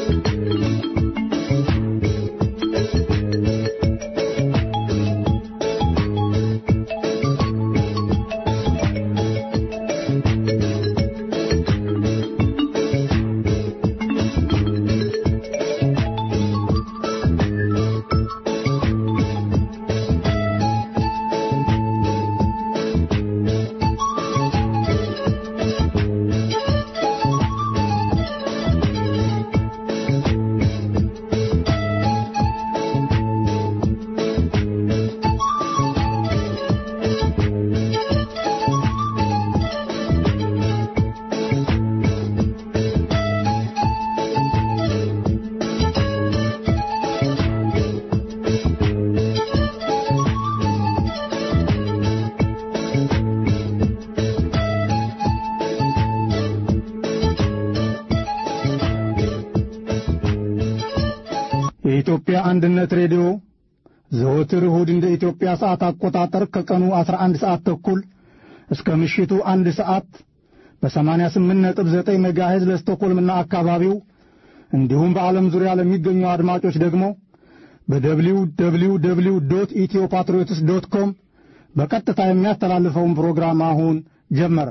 የኢትዮጵያ አንድነት ሬዲዮ ዘወትር እሁድ እንደ ኢትዮጵያ ሰዓት አቆጣጠር ከቀኑ 11 ሰዓት ተኩል እስከ ምሽቱ አንድ ሰዓት በ88.9 ሜጋሄዝ ለስቶኮልምና አካባቢው እንዲሁም በዓለም ዙሪያ ለሚገኙ አድማጮች ደግሞ በደብሊው ደብሊው ደብሊው ዶት ኢትዮ ፓትሪዮትስ ዶት ኮም በቀጥታ የሚያስተላልፈውን ፕሮግራም አሁን ጀመረ።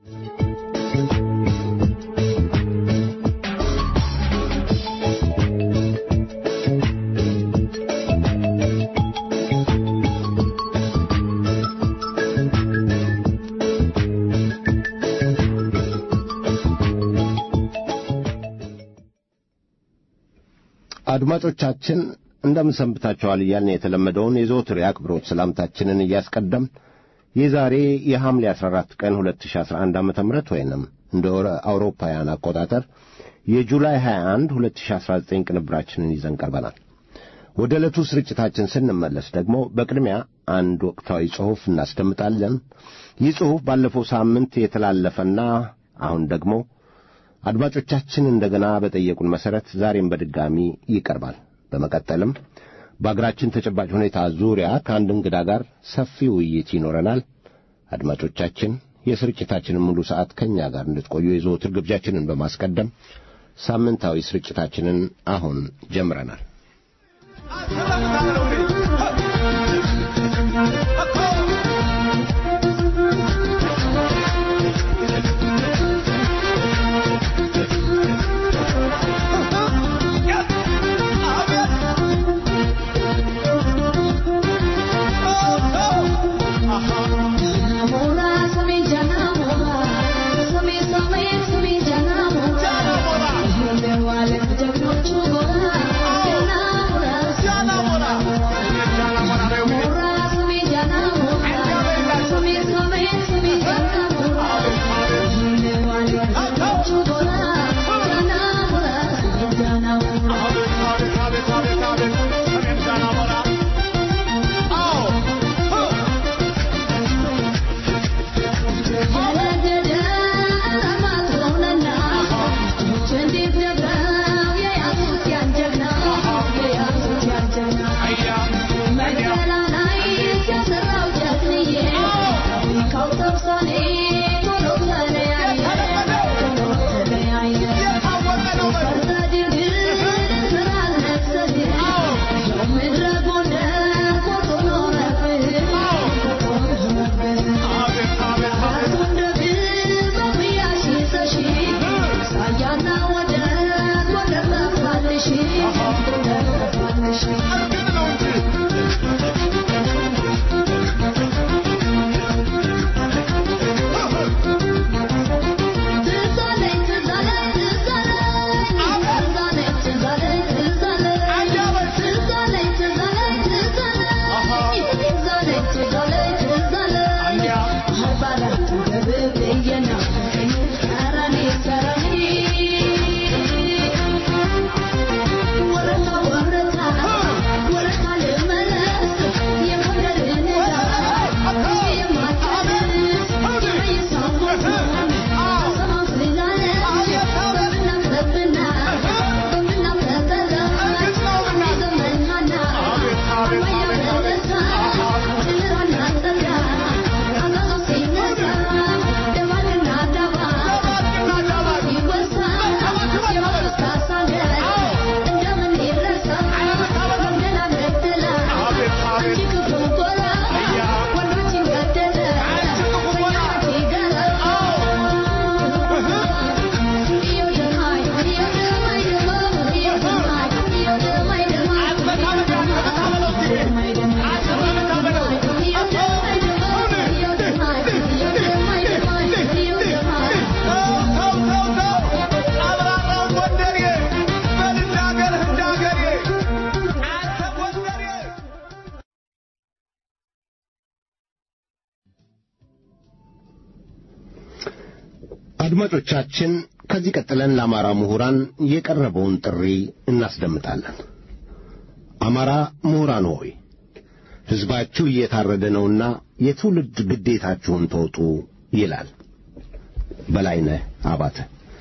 አድማጮቻችን እንደምን ሰንብታችኋል እያልን የተለመደውን የዘወትር የአክብሮት ሰላምታችንን እያስቀደም የዛሬ የሐምሌ 14 ቀን 2011 ዓ ም ወይንም እንደ አውሮፓውያን አቆጣጠር የጁላይ 21 2019 ቅንብራችንን ይዘን ቀርበናል። ወደ ዕለቱ ስርጭታችን ስንመለስ ደግሞ በቅድሚያ አንድ ወቅታዊ ጽሑፍ እናስደምጣለን። ይህ ጽሑፍ ባለፈው ሳምንት የተላለፈና አሁን ደግሞ አድማጮቻችን እንደገና በጠየቁን መሠረት ዛሬም በድጋሚ ይቀርባል። በመቀጠልም በአገራችን ተጨባጭ ሁኔታ ዙሪያ ከአንድ እንግዳ ጋር ሰፊ ውይይት ይኖረናል። አድማጮቻችን የስርጭታችንን ሙሉ ሰዓት ከእኛ ጋር እንድትቆዩ የዘወትር ግብዣችንን በማስቀደም ሳምንታዊ ስርጭታችንን አሁን ጀምረናል። Yeah. አድማጮቻችን ከዚህ ቀጥለን ለአማራ ምሁራን የቀረበውን ጥሪ እናስደምጣለን። አማራ ምሁራን ሆይ ሕዝባችሁ እየታረደ ነውና የትውልድ ግዴታችሁን ተወጡ ይላል በላይነህ አባተ።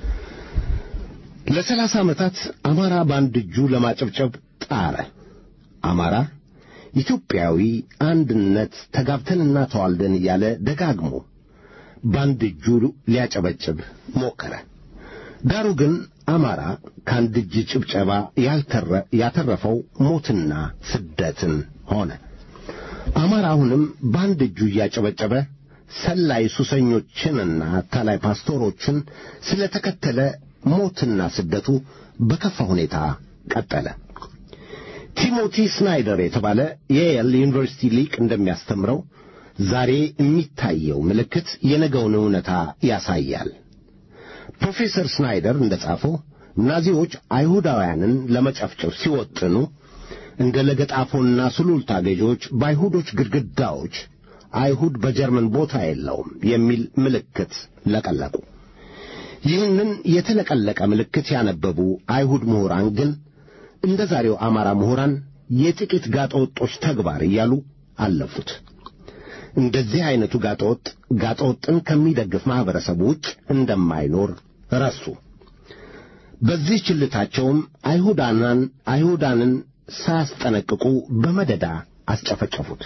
ለሰላሳ ዓመታት አማራ በአንድ እጁ ለማጨብጨብ ጣረ። አማራ ኢትዮጵያዊ አንድነት ተጋብተንና ተዋልደን እያለ ደጋግሞ በአንድ እጁ ሊያጨበጭብ ሞከረ። ዳሩ ግን አማራ ከአንድ እጅ ጭብጨባ ያተረፈው ሞትና ስደትን ሆነ። አማራ አሁንም በአንድ እጁ እያጨበጨበ ሰላይ ሱሰኞችንና አታላይ ፓስቶሮችን ስለ ተከተለ ሞትና ስደቱ በከፋ ሁኔታ ቀጠለ። ቲሞቲ ስናይደር የተባለ የየል ዩኒቨርሲቲ ሊቅ እንደሚያስተምረው ዛሬ የሚታየው ምልክት የነገውን እውነታ ያሳያል። ፕሮፌሰር ስናይደር እንደ ጻፈው ናዚዎች አይሁዳውያንን ለመጨፍጨፍ ሲወጥኑ እንደ ለገጣፎና ሱሉልታ ገዢዎች በአይሁዶች ግድግዳዎች አይሁድ በጀርመን ቦታ የለውም የሚል ምልክት ለቀለቁ። ይህንን የተለቀለቀ ምልክት ያነበቡ አይሁድ ምሁራን ግን እንደ ዛሬው አማራ ምሁራን የጥቂት ጋጠወጦች ተግባር እያሉ አለፉት። እንደዚህ አይነቱ ጋጠወጥ ጋጠወጥን ከሚደግፍ ማኅበረሰብ ውጭ እንደማይኖር ረሱ። በዚህ ችልታቸውም አይሁዳናን አይሁዳንን ሳያስጠነቅቁ በመደዳ አስጨፈጨፉት።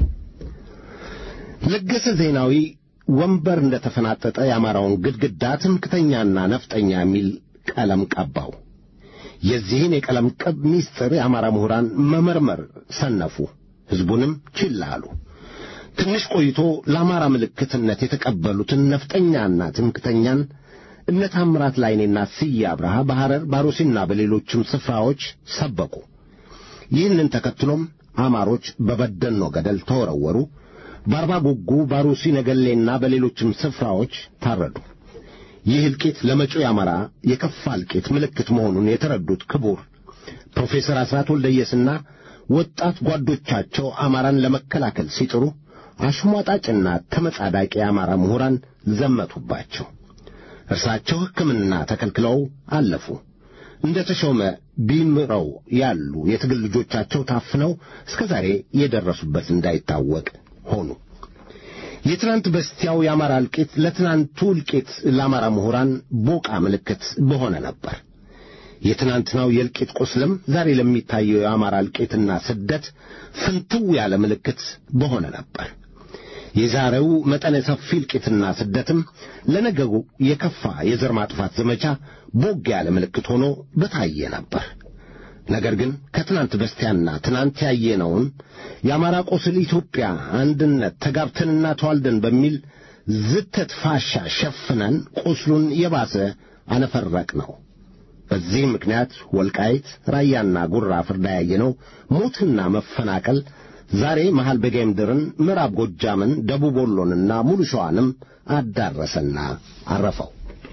ለገሰ ዜናዊ ወንበር እንደ ተፈናጠጠ የአማራውን ግድግዳ ትምክተኛና ነፍጠኛ የሚል ቀለም ቀባው። የዚህን የቀለም ቅብ ሚስጥር የአማራ ምሁራን መመርመር ሰነፉ፣ ሕዝቡንም ችላ አሉ። ትንሽ ቆይቶ ለአማራ ምልክትነት የተቀበሉትን ነፍጠኛና ትምክተኛን እነ ታምራት ላይኔና ስዬ አብርሃ በሐረር ባሮሲና በሌሎችም ስፍራዎች ሰበኩ። ይህንን ተከትሎም አማሮች በበደኖ ገደል ተወረወሩ። በአርባ ጉጉ፣ ባሩሲ፣ ነገሌና በሌሎችም ስፍራዎች ታረዱ። ይህ እልቂት ለመጪው የአማራ የከፋ እልቂት ምልክት መሆኑን የተረዱት ክቡር ፕሮፌሰር አስራት ወልደየስና ወጣት ጓዶቻቸው አማራን ለመከላከል ሲጥሩ አሽሟጣጭና ተመጻዳቂ የአማራ ምሁራን ዘመቱባቸው። እርሳቸው ሕክምና ተከልክለው አለፉ። እንደ ተሾመ ቢምረው ያሉ የትግል ልጆቻቸው ታፍነው እስከ ዛሬ የደረሱበት እንዳይታወቅ ሆኑ። የትናንት በስቲያው የአማራ እልቂት ለትናንቱ እልቂት ለአማራ ምሁራን ቦቃ ምልክት በሆነ ነበር። የትናንትናው የእልቂት ቁስልም ዛሬ ለሚታየው የአማራ እልቂትና ስደት ፍንትው ያለ ምልክት በሆነ ነበር። የዛሬው መጠነ ሰፊ እልቂትና ስደትም ለነገሩ የከፋ የዘር ማጥፋት ዘመቻ ቦግ ያለ ምልክት ሆኖ በታየ ነበር። ነገር ግን ከትናንት በስቲያና ትናንት ያየነውን የአማራ ቁስል ኢትዮጵያ አንድነት ተጋብተንና ተዋልደን በሚል ዝተት ፋሻ ሸፍነን ቁስሉን የባሰ አነፈረቅ ነው። በዚህ ምክንያት ወልቃይት፣ ራያና ጉራ ፍርዳ ያየነው ሞትና መፈናቀል ዛሬ መሃል በጌምድርን፣ ምዕራብ ጎጃምን፣ ደቡብ ወሎንና ሙሉ ሸዋንም አዳረሰና አረፈው።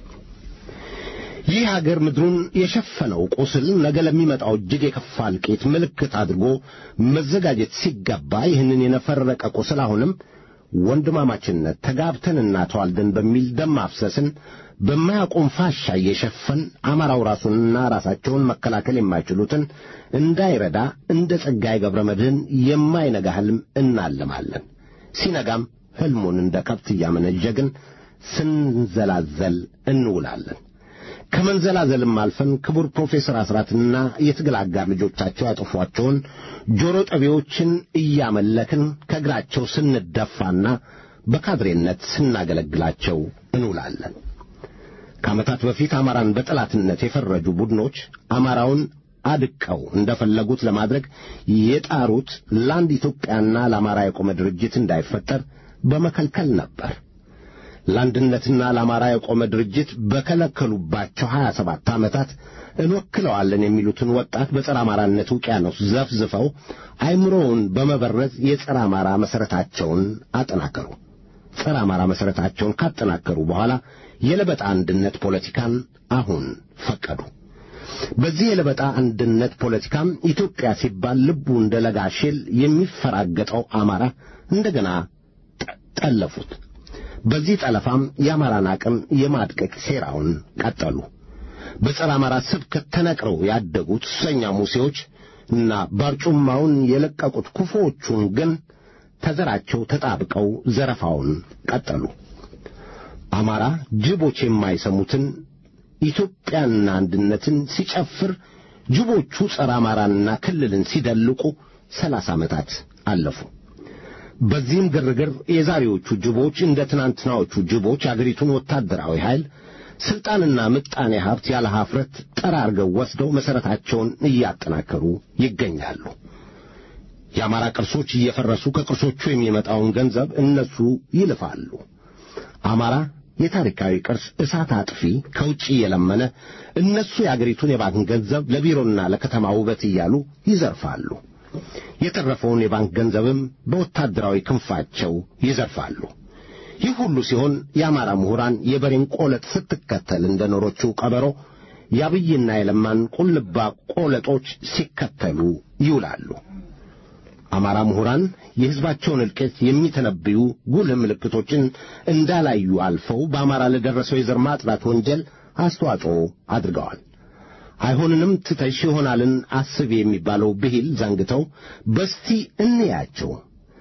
ይህ አገር ምድሩን የሸፈነው ቁስል ነገ ለሚመጣው እጅግ የከፋ እልቂት ምልክት አድርጎ መዘጋጀት ሲገባ ይህንን የነፈረቀ ቁስል አሁንም ወንድማማችነት ተጋብተንና ተዋልደን በሚል ደም ማፍሰስን በማያቆም ፋሻ እየሸፈን አማራው ራሱንና ራሳቸውን መከላከል የማይችሉትን እንዳይረዳ እንደ ጸጋዬ ገብረ መድኅን የማይነጋ ሕልም እናልማለን። ሲነጋም ሕልሙን እንደ ከብት እያመነዠግን ስንዘላዘል እንውላለን። ከመንዘላዘልም አልፈን ክቡር ፕሮፌሰር አስራትና የትግል አጋር ልጆቻቸው ያጠፏቸውን ጆሮ ጠቢዎችን እያመለክን ከእግራቸው ስንደፋና በካድሬነት ስናገለግላቸው እንውላለን። ከዓመታት በፊት አማራን በጠላትነት የፈረጁ ቡድኖች አማራውን አድቀው እንደፈለጉት ለማድረግ የጣሩት ለአንድ ኢትዮጵያና ለአማራ የቆመ ድርጅት እንዳይፈጠር በመከልከል ነበር። ለአንድነትና ለአማራ የቆመ ድርጅት በከለከሉባቸው ሀያ ሰባት ዓመታት እንወክለዋለን የሚሉትን ወጣት በጸረ አማራነት ውቅያኖስ ዘፍዝፈው አይምሮውን በመበረዝ የጸረ አማራ መሠረታቸውን አጠናከሩ። ጸረ አማራ መሠረታቸውን ካጠናከሩ በኋላ የለበጣ አንድነት ፖለቲካን አሁን ፈቀዱ። በዚህ የለበጣ አንድነት ፖለቲካም ኢትዮጵያ ሲባል ልቡ እንደ ለጋ ሽል የሚፈራገጠው አማራ እንደገና ጠለፉት። በዚህ ጠለፋም የአማራን አቅም የማድቀቅ ሴራውን ቀጠሉ። በጸረ አማራ ስብከት ተነቅረው ያደጉት ሱሰኛ ሙሴዎች እና ባርጩማውን የለቀቁት ክፉዎቹን ግን ተዘራቸው ተጣብቀው ዘረፋውን ቀጠሉ። አማራ ጅቦች የማይሰሙትን ኢትዮጵያንና አንድነትን ሲጨፍር ጅቦቹ ጸረ አማራንና ክልልን ሲደልቁ ሰላሳ ዓመታት አለፉ። በዚህም ግርግር የዛሬዎቹ ጅቦች እንደ ትናንትናዎቹ ጅቦች አገሪቱን ወታደራዊ ኃይል ሥልጣንና ምጣኔ ሀብት ያለ ኀፍረት ጠራርገው ወስደው መሠረታቸውን እያጠናከሩ ይገኛሉ። የአማራ ቅርሶች እየፈረሱ ከቅርሶቹ የሚመጣውን ገንዘብ እነሱ ይልፋሉ። አማራ የታሪካዊ ቅርስ እሳት አጥፊ ከውጭ እየለመነ እነሱ የአገሪቱን የባንክ ገንዘብ ለቢሮና ለከተማ ውበት እያሉ ይዘርፋሉ። የተረፈውን የባንክ ገንዘብም በወታደራዊ ክንፋቸው ይዘርፋሉ። ይህ ሁሉ ሲሆን የአማራ ምሁራን የበሬን ቆለጥ ስትከተል እንደ ኖሮችው ቀበሮ የአብይና የለማን ቁልባ ቆለጦች ሲከተሉ ይውላሉ። አማራ ምሁራን የሕዝባቸውን እልቂት የሚተነብዩ ጉልህ ምልክቶችን እንዳላዩ አልፈው በአማራ ለደረሰው የዘር ማጥራት ወንጀል አስተዋጽኦ አድርገዋል። አይሆንንም ትተሽ ይሆናልን አስብ የሚባለው ብሂል ዘንግተው በስቲ እንያቸው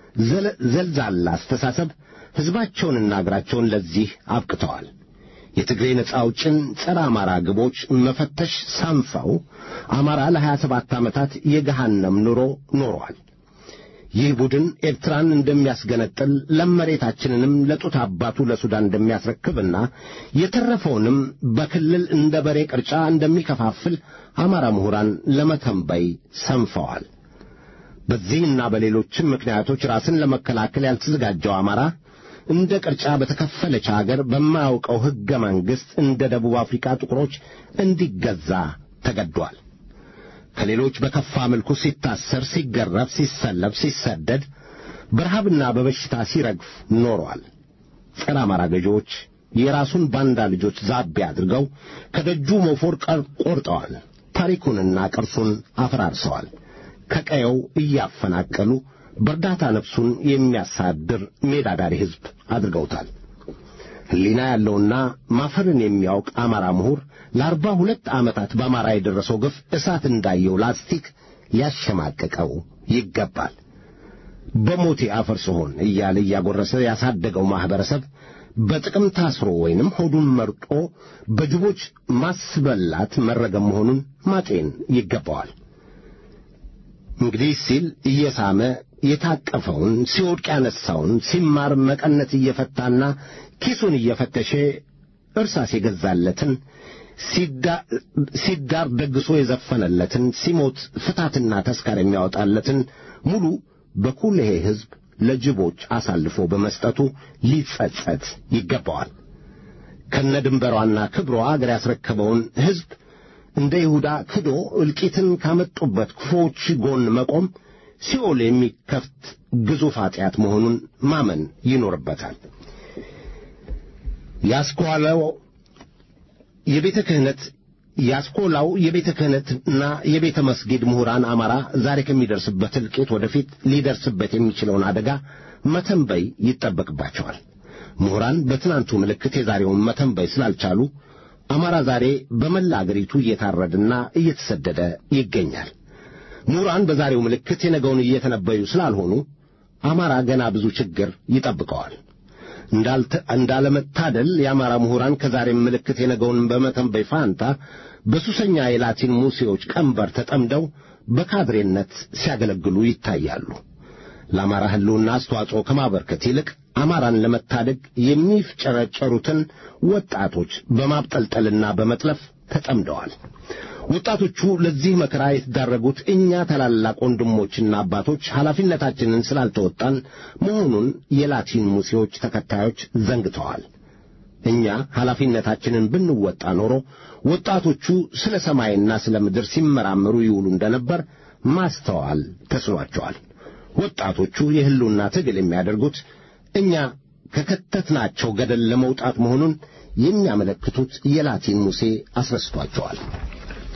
ዘልዛላ አስተሳሰብ ሕዝባቸውንና አገራቸውን ለዚህ አብቅተዋል። የትግሬ ነጻ አውጭን ጸረ አማራ ግቦች መፈተሽ ሳንፈው አማራ ለሀያ ሰባት ዓመታት የገሃነም ኑሮ ኖሯል። ይህ ቡድን ኤርትራን እንደሚያስገነጥል ለመሬታችንንም ለጡት አባቱ ለሱዳን እንደሚያስረክብና የተረፈውንም በክልል እንደ በሬ ቅርጫ እንደሚከፋፍል አማራ ምሁራን ለመተንበይ ሰንፈዋል። በዚህና በሌሎችም ምክንያቶች ራስን ለመከላከል ያልተዘጋጀው አማራ እንደ ቅርጫ በተከፈለች አገር በማያውቀው ሕገ መንግሥት እንደ ደቡብ አፍሪካ ጥቁሮች እንዲገዛ ተገዷል። ከሌሎች በከፋ መልኩ ሲታሰር፣ ሲገረፍ፣ ሲሰለብ፣ ሲሰደድ፣ በረሃብና በበሽታ ሲረግፍ ኖሯል። ጸረ አማራ ገዢዎች የራሱን ባንዳ ልጆች ዛቤ አድርገው ከደጁ ሞፎር ቆርጠዋል። ታሪኩንና ቅርሱን አፈራርሰዋል። ከቀየው እያፈናቀሉ በእርዳታ ነፍሱን የሚያሳድር ሜዳ ዳሪ ሕዝብ አድርገውታል። ሕሊና ያለውና ማፈርን የሚያውቅ አማራ ምሁር ለአርባ ሁለት ዓመታት በአማራ የደረሰው ግፍ እሳት እንዳየው ላስቲክ ሊያሸማቅቀው ይገባል። በሞቴ አፈር ስሆን እያለ እያጎረሰ ያሳደገው ማኅበረሰብ በጥቅም ታስሮ ወይንም ሆዱን መርጦ በጅቦች ማስበላት መረገም መሆኑን ማጤን ይገባዋል። እንግዲህ ሲል እየሳመ የታቀፈውን ሲወድቅ ያነሳውን ሲማር መቀነት እየፈታና ኪሱን እየፈተሸ እርሳስ የገዛለትን ሲዳር ደግሶ የዘፈነለትን ሲሞት ፍታትና ተስካር የሚያወጣለትን ሙሉ በኩልሄ ሕዝብ ለጅቦች አሳልፎ በመስጠቱ ሊጸጸት ይገባዋል። ከነ ድንበሯና ክብሯ አገር ያስረከበውን ሕዝብ እንደ ይሁዳ ክዶ እልቂትን ካመጡበት ክፉዎች ጎን መቆም ሲኦል የሚከፍት ግዙፍ ኃጢአት መሆኑን ማመን ይኖርበታል። ያስኳላው የቤተ ክህነት ያስኮላው የቤተ ክህነትና የቤተ መስጊድ ምሁራን አማራ ዛሬ ከሚደርስበት እልቂት ወደፊት ሊደርስበት የሚችለውን አደጋ መተንበይ ይጠበቅባቸዋል። ምሁራን በትናንቱ ምልክት የዛሬውን መተንበይ ስላልቻሉ አማራ ዛሬ በመላ አገሪቱ እየታረደና እየተሰደደ ይገኛል። ምሁራን በዛሬው ምልክት የነገውን እየተነበዩ ስላልሆኑ አማራ ገና ብዙ ችግር ይጠብቀዋል። እንዳለመታደል የአማራ ምሁራን ከዛሬም ምልክት የነገውን በመተንበይ ፋንታ በሱሰኛ የላቲን ሙሴዎች ቀንበር ተጠምደው በካድሬነት ሲያገለግሉ ይታያሉ። ለአማራ ሕልውና አስተዋጽኦ ከማበርከት ይልቅ አማራን ለመታደግ የሚፍጨረጨሩትን ወጣቶች በማብጠልጠልና በመጥለፍ ተጠምደዋል። ወጣቶቹ ለዚህ መከራ የተዳረጉት እኛ ታላላቅ ወንድሞችና አባቶች ኃላፊነታችንን ስላልተወጣን መሆኑን የላቲን ሙሴዎች ተከታዮች ዘንግተዋል። እኛ ኃላፊነታችንን ብንወጣ ኖሮ ወጣቶቹ ስለ ሰማይና ስለ ምድር ሲመራመሩ ይውሉ እንደነበር ማስተዋል ተስኗቸዋል። ወጣቶቹ የሕልውና ትግል የሚያደርጉት እኛ ከከተትናቸው ገደል ለመውጣት መሆኑን የሚያመለክቱት የላቲን ሙሴ አስረስቷቸዋል።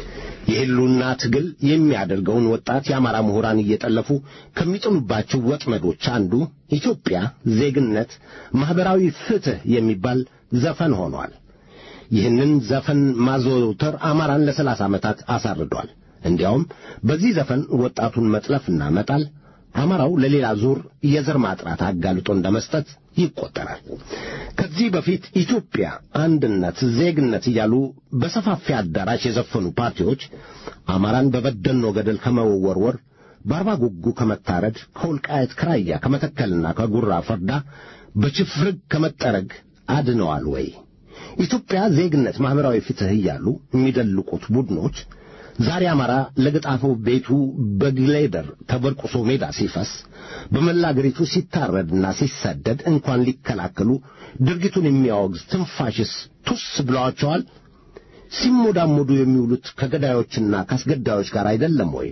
የህሉና ትግል የሚያደርገውን ወጣት የአማራ ምሁራን እየጠለፉ ከሚጥሉባቸው ወጥመዶች አንዱ ኢትዮጵያ ዜግነት፣ ማኅበራዊ ፍትሕ የሚባል ዘፈን ሆኗል። ይህንን ዘፈን ማዘውተር አማራን ለሰላሳ ዓመታት አሳርዷል። እንዲያውም በዚህ ዘፈን ወጣቱን መጥለፍና መጣል አማራው ለሌላ ዙር የዘር ማጥራት አጋልጦ እንደ መስጠት ይቆጠራል። ከዚህ በፊት ኢትዮጵያ አንድነት፣ ዜግነት እያሉ በሰፋፊ አዳራሽ የዘፈኑ ፓርቲዎች አማራን በበደኖ ገደል ከመወርወር፣ በአርባ ጉጉ ከመታረድ፣ ከወልቃየት ክራያ ከመተከልና ከጉራ ፈርዳ በችፍርግ ከመጠረግ አድነዋል ወይ? ኢትዮጵያ ዜግነት፣ ማኅበራዊ ፍትሕ እያሉ የሚደልቁት ቡድኖች ዛሬ አማራ ለገጣፎ ቤቱ በግሌደር ተበርቁሶ ሜዳ ሲፈስ በመላ አገሪቱ ሲታረድና ሲሰደድ እንኳን ሊከላከሉ ድርጊቱን የሚያወግዝ ትንፋሽስ ቱስ ብለዋቸዋል። ሲሞዳሞዱ የሚውሉት ከገዳዮችና ከአስገዳዮች ጋር አይደለም ወይ?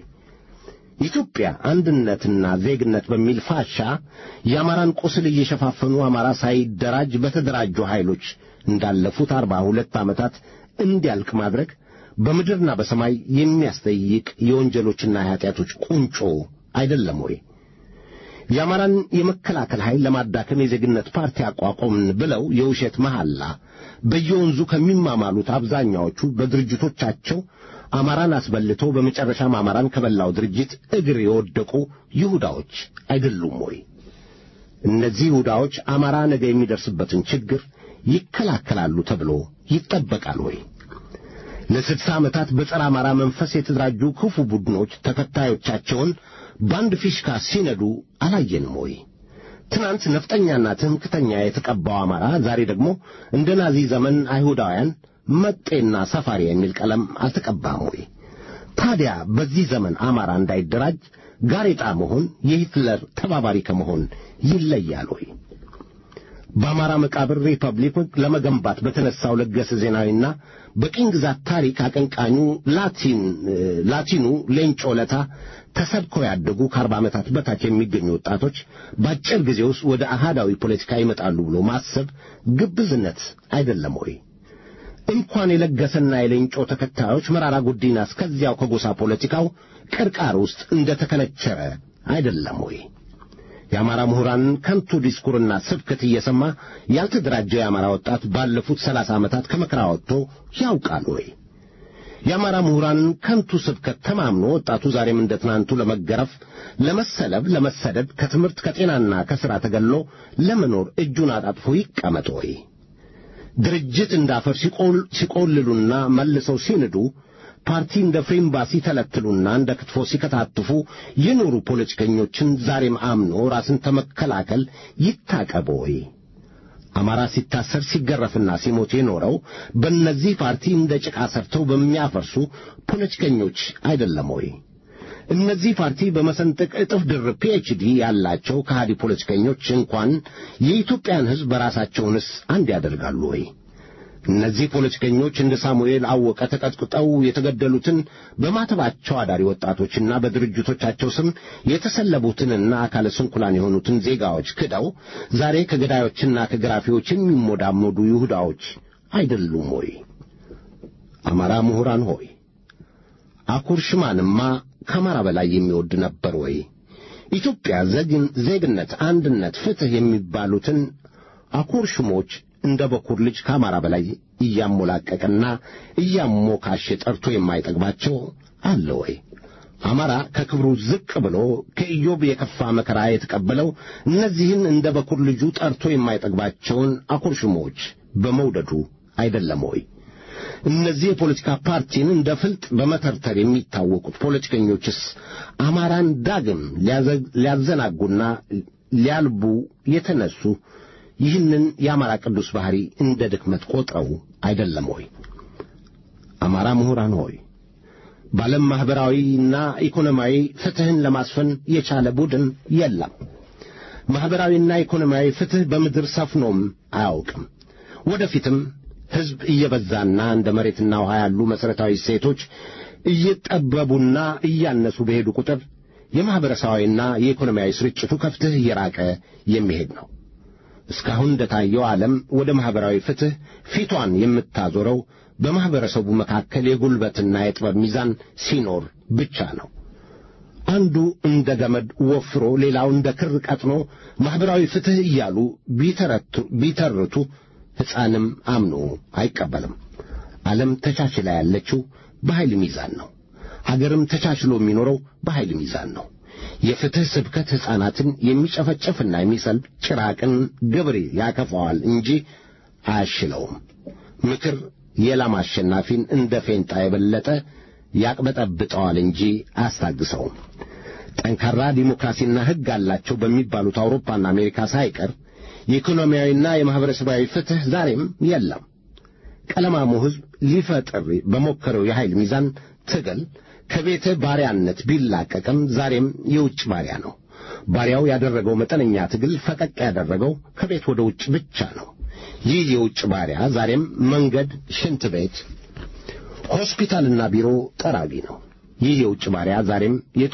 ኢትዮጵያ አንድነትና ዜግነት በሚል ፋሻ የአማራን ቁስል እየሸፋፈኑ አማራ ሳይደራጅ በተደራጁ ኃይሎች እንዳለፉት አርባ ሁለት ዓመታት እንዲያልቅ ማድረግ በምድርና በሰማይ የሚያስጠይቅ የወንጀሎችና የኀጢአቶች ቁንጮ አይደለም ወይ? የአማራን የመከላከል ኃይል ለማዳከም የዜግነት ፓርቲ አቋቋምን ብለው የውሸት መሐላ በየወንዙ ከሚማማሉት አብዛኛዎቹ በድርጅቶቻቸው አማራን አስበልተው በመጨረሻም አማራን ከበላው ድርጅት እግር የወደቁ ይሁዳዎች አይደሉም ወይ? እነዚህ ይሁዳዎች አማራ ነገ የሚደርስበትን ችግር ይከላከላሉ ተብሎ ይጠበቃል ወይ? ለስድሳ ዓመታት በጸረ አማራ መንፈስ የተደራጁ ክፉ ቡድኖች ተከታዮቻቸውን በአንድ ፊሽካ ሲነዱ አላየንም ወይ? ትናንት ነፍጠኛና ትምክተኛ የተቀባው አማራ ዛሬ ደግሞ እንደ ናዚ ዘመን አይሁዳውያን መጤና ሰፋሪ የሚል ቀለም አልተቀባም ወይ? ታዲያ በዚህ ዘመን አማራ እንዳይደራጅ ጋሬጣ መሆን የሂትለር ተባባሪ ከመሆን ይለያል ወይ? በአማራ መቃብር ሪፐብሊክ ለመገንባት በተነሳው ለገሰ ዜናዊና በቅኝ ግዛት ታሪክ አቀንቃኙ ላቲን ላቲኑ ሌንጮ ለታ ተሰብከው ያደጉ ከአርባ ዓመታት በታች የሚገኙ ወጣቶች በአጭር ጊዜ ውስጥ ወደ አሃዳዊ ፖለቲካ ይመጣሉ ብሎ ማሰብ ግብዝነት አይደለም ወይ? እንኳን የለገሰና የሌንጮ ተከታዮች መራራ ጉዲና እስከዚያው ከጎሳ ፖለቲካው ቅርቃር ውስጥ እንደ ተከነቸረ አይደለም ወይ? የአማራ ምሁራንን ከንቱ ዲስኩርና ስብከት እየሰማ ያልተደራጀ የአማራ ወጣት ባለፉት ሰላሳ ዓመታት ከመከራ ወጥቶ ያውቃል ወይ? የአማራ ምሁራንን ከንቱ ስብከት ተማምኖ ወጣቱ ዛሬም እንደ ትናንቱ ለመገረፍ፣ ለመሰለብ፣ ለመሰደድ ከትምህርት ከጤናና ከሥራ ተገሎ ለመኖር እጁን አጣጥፎ ይቀመጥ ወይ? ድርጅት እንዳፈር ሲቆልሉና መልሰው ሲንዱ ፓርቲ እንደ ፍሬምባ ሲተለትሉና እንደ ክትፎ ሲከታትፉ የኖሩ ፖለቲከኞችን ዛሬም አምኖ ራስን ተመከላከል ይታቀብ ወይ? አማራ ሲታሰር ሲገረፍና ሲሞት የኖረው በእነዚህ ፓርቲ እንደ ጭቃ ሰርተው በሚያፈርሱ ፖለቲከኞች አይደለም ወይ? እነዚህ ፓርቲ በመሰንጠቅ እጥፍ ድርብ ፒኤችዲ ያላቸው ከሃዲ ፖለቲከኞች እንኳን የኢትዮጵያን ሕዝብ በራሳቸውንስ አንድ ያደርጋሉ ወይ? እነዚህ ፖለቲከኞች እንደ ሳሙኤል አወቀ ተቀጥቅጠው የተገደሉትን በማተባቸው አዳሪ ወጣቶችና በድርጅቶቻቸው ስም የተሰለቡትንና አካለ ስንኩላን የሆኑትን ዜጋዎች ክደው ዛሬ ከገዳዮችና ከገራፊዎች የሚሞዳሞዱ ይሁዳዎች አይደሉም ወይ? አማራ ምሁራን ሆይ አኩርሽማንማ ከአማራ በላይ የሚወድ ነበር ወይ? ኢትዮጵያ ዜግነት፣ አንድነት፣ ፍትሕ የሚባሉትን አኩርሽሞች እንደ በኩር ልጅ ከአማራ በላይ እያሞላቀቀና እያሞካሸ ጠርቶ የማይጠግባቸው አለ ወይ? አማራ ከክብሩ ዝቅ ብሎ ከኢዮብ የከፋ መከራ የተቀበለው እነዚህን እንደ በኩር ልጁ ጠርቶ የማይጠግባቸውን አኩርሽሞች በመውደዱ አይደለም ወይ? እነዚህ የፖለቲካ ፓርቲን እንደ ፍልጥ በመተርተር የሚታወቁት ፖለቲከኞችስ አማራን ዳግም ሊያዘናጉና ሊያልቡ የተነሱ ይህንን የአማራ ቅዱስ ባሕሪ እንደ ድክመት ቆጥረው አይደለም ወይ? አማራ ምሁራን ሆይ በዓለም ማኅበራዊና ኢኮኖሚያዊ ፍትሕን ለማስፈን የቻለ ቡድን የለም። ማኅበራዊና ኢኮኖሚያዊ ፍትሕ በምድር ሰፍኖም አያውቅም። ወደፊትም ሕዝብ እየበዛና እንደ መሬትና ውሃ ያሉ መሠረታዊ እሴቶች እየጠበቡና እያነሱ በሄዱ ቁጥር የማኅበረሰባዊና የኢኮኖሚያዊ ስርጭቱ ከፍትሕ እየራቀ የሚሄድ ነው። እስካሁን እንደታየው ዓለም ወደ ማኅበራዊ ፍትሕ ፊቷን የምታዞረው በማኅበረሰቡ መካከል የጉልበትና የጥበብ ሚዛን ሲኖር ብቻ ነው። አንዱ እንደ ገመድ ወፍሮ ሌላው እንደ ክር ቀጥኖ ማኅበራዊ ፍትሕ እያሉ ቢተርቱ ሕፃንም አምኖ አይቀበልም። ዓለም ተቻችላ ያለችው በኃይል ሚዛን ነው። አገርም ተቻችሎ የሚኖረው በኃይል ሚዛን ነው። የፍትሕ ስብከት ሕፃናትን የሚጨፈጨፍና የሚሰልብ ጭራቅን ገበሬ ያከፋዋል እንጂ አያሽለውም። ምክር የላም አሸናፊን እንደ ፌንጣ የበለጠ ያቅበጠብጠዋል እንጂ አያስታግሰውም። ጠንካራ ዲሞክራሲና ሕግ አላቸው በሚባሉት አውሮፓና አሜሪካ ሳይቀር የኢኮኖሚያዊና የማኅበረሰባዊ ፍትሕ ዛሬም የለም። ቀለማሙ ሕዝብ ሊፈጥር በሞከረው የኃይል ሚዛን ትግል ከቤተ ባሪያነት ቢላቀቅም ዛሬም የውጭ ባሪያ ነው። ባሪያው ያደረገው መጠነኛ ትግል ፈቀቅ ያደረገው ከቤት ወደ ውጭ ብቻ ነው። ይህ የውጭ ባሪያ ዛሬም መንገድ፣ ሽንት ቤት፣ ሆስፒታልና ቢሮ ጠራጊ ነው። ይህ የውጭ ባሪያ ዛሬም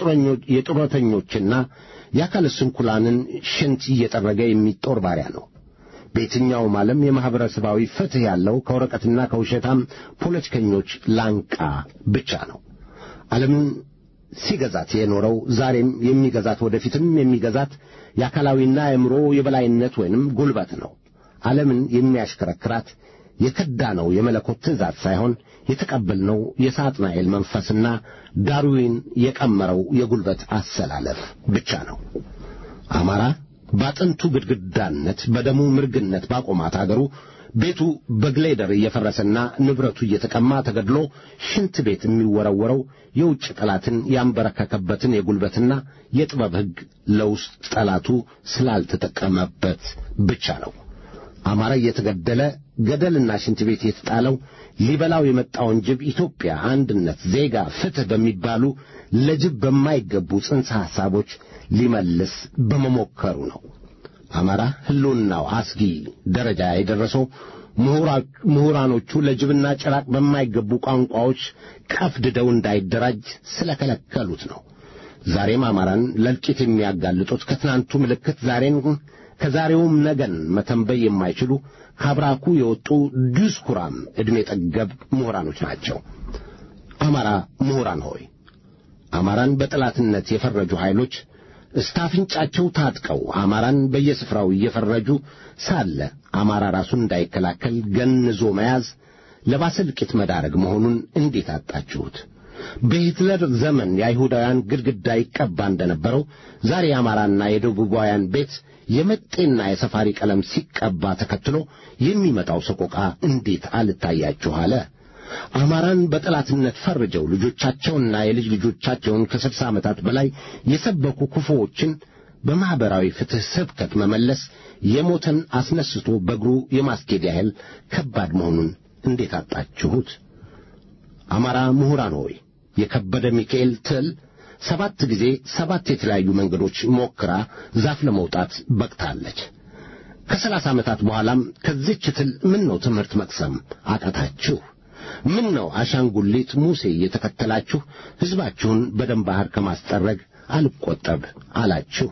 የጡረተኞችና የአካለ ስንኩላንን ሽንት እየጠረገ የሚጦር ባሪያ ነው። በየትኛውም ዓለም የማኅበረሰባዊ ፍትሕ ያለው ከወረቀትና ከውሸታም ፖለቲከኞች ላንቃ ብቻ ነው። ዓለምን ሲገዛት የኖረው ዛሬም የሚገዛት ወደፊትም የሚገዛት የአካላዊና የአእምሮ የበላይነት ወይንም ጉልበት ነው። ዓለምን የሚያሽከረክራት የከዳነው የመለኮት ትእዛዝ ሳይሆን የተቀበልነው የሳጥናኤል መንፈስና ዳርዊን የቀመረው የጉልበት አሰላለፍ ብቻ ነው። አማራ በአጥንቱ ግድግዳነት በደሙ ምርግነት ባቆማት አገሩ ቤቱ በግሌደር እየፈረሰና ንብረቱ እየተቀማ ተገድሎ ሽንት ቤት የሚወረወረው የውጭ ጠላትን ያንበረከከበትን የጉልበትና የጥበብ ሕግ ለውስጥ ጠላቱ ስላልተጠቀመበት ብቻ ነው። አማራ እየተገደለ ገደልና ሽንት ቤት የተጣለው ሊበላው የመጣውን ጅብ ኢትዮጵያ፣ አንድነት፣ ዜጋ፣ ፍትሕ በሚባሉ ለጅብ በማይገቡ ጽንሰ ሐሳቦች ሊመልስ በመሞከሩ ነው። አማራ ሕልውናው አስጊ ደረጃ የደረሰው ምሁራኖቹ ለጅብና ጭራቅ በማይገቡ ቋንቋዎች ቀፍድደው እንዳይደራጅ ስለከለከሉት ነው። ዛሬም አማራን ለእልቂት የሚያጋልጡት ከትናንቱ ምልክት ዛሬን ከዛሬውም ነገን መተንበይ የማይችሉ ከአብራኩ የወጡ ድስኩራም ዕድሜ ጠገብ ምሁራኖች ናቸው። አማራ ምሁራን ሆይ አማራን በጠላትነት የፈረጁ ኃይሎች እስታፍንጫቸው ታጥቀው አማራን በየስፍራው እየፈረጁ ሳለ አማራ ራሱን እንዳይከላከል ገንዞ መያዝ ለባሰ እልቂት መዳረግ መሆኑን እንዴት አጣችሁት? በሂትለር ዘመን የአይሁዳውያን ግድግዳ ይቀባ እንደነበረው ዛሬ የአማራና የደቡባውያን ቤት የመጤና የሰፋሪ ቀለም ሲቀባ ተከትሎ የሚመጣው ሰቆቃ እንዴት አልታያችሁ አለ? አማራን በጠላትነት ፈርጀው ልጆቻቸውንና የልጅ ልጆቻቸውን ከስልሳ ዓመታት በላይ የሰበኩ ክፉዎችን በማኅበራዊ ፍትሕ ስብከት መመለስ የሞተን አስነስቶ በእግሩ የማስኬድ ያህል ከባድ መሆኑን እንዴት አጣችሁት? አማራ ምሁራን ሆይ የከበደ ሚካኤል ትል ሰባት ጊዜ ሰባት የተለያዩ መንገዶች ሞክራ ዛፍ ለመውጣት በቅታለች። ከሰላሳ ዓመታት በኋላም ከዚች ትል ምን ነው ትምህርት መቅሰም አቃታችሁ? ምን ነው አሻንጉሊት ሙሴ እየተከተላችሁ ሕዝባችሁን በደም ባሕር ከማስጠረግ አልቈጠብ አላችሁ?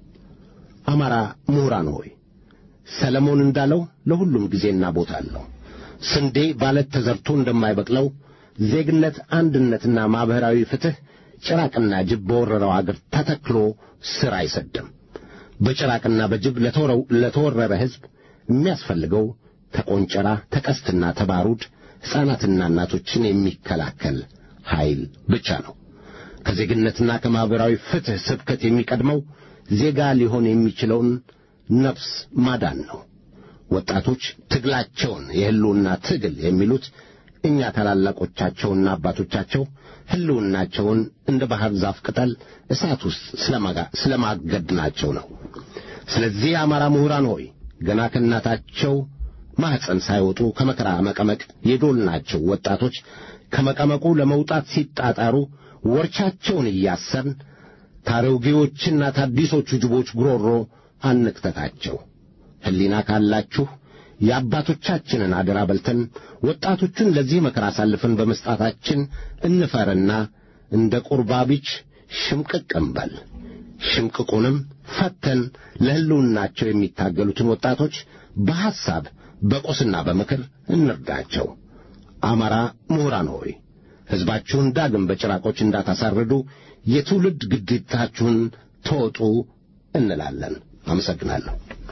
አማራ ምሁራን ሆይ ሰለሞን እንዳለው ለሁሉም ጊዜና ቦታ አለው። ስንዴ ባለት ተዘርቶ እንደማይበቅለው ዜግነት፣ አንድነትና ማኅበራዊ ፍትሕ ጭራቅና ጅብ በወረረው አገር ተተክሎ ሥር አይሰድም። በጭራቅና በጅብ ለተወረረ ሕዝብ የሚያስፈልገው ተቆንጨራ፣ ተቀስትና ተባሩድ ሕፃናትና እናቶችን የሚከላከል ኃይል ብቻ ነው። ከዜግነትና ከማኅበራዊ ፍትሕ ስብከት የሚቀድመው ዜጋ ሊሆን የሚችለውን ነፍስ ማዳን ነው። ወጣቶች ትግላቸውን የሕልውና ትግል የሚሉት እኛ ታላላቆቻቸውና አባቶቻቸው ሕልውናቸውን እንደ ባሕር ዛፍ ቅጠል እሳት ውስጥ ስለማገድናቸው ነው። ስለዚህ የአማራ ምሁራን ሆይ ገና ከእናታቸው ማኅፀን ሳይወጡ ከመከራ መቀመቅ የዶልናቸው ወጣቶች ከመቀመቁ ለመውጣት ሲጣጣሩ ወርቻቸውን እያሰርን ታሮጌዎችና ታዲሶቹ ጅቦች ጉሮሮ አንክተታቸው። ሕሊና ካላችሁ የአባቶቻችንን አደራ በልተን ወጣቶቹን ለዚህ መከራ አሳልፈን በመስጣታችን እንፈርና እንደ ቁርባቢች ሽምቅቅ እንበል። ሽምቅቁንም ፈተን ለሕልውናቸው የሚታገሉትን ወጣቶች በሐሳብ በቁስና በምክር እንርዳቸው። አማራ ምሁራን ሆይ ሕዝባችሁን ዳግም በጭራቆች እንዳታሳርዱ የትውልድ ግዴታችሁን ተወጡ እንላለን። አመሰግናለሁ።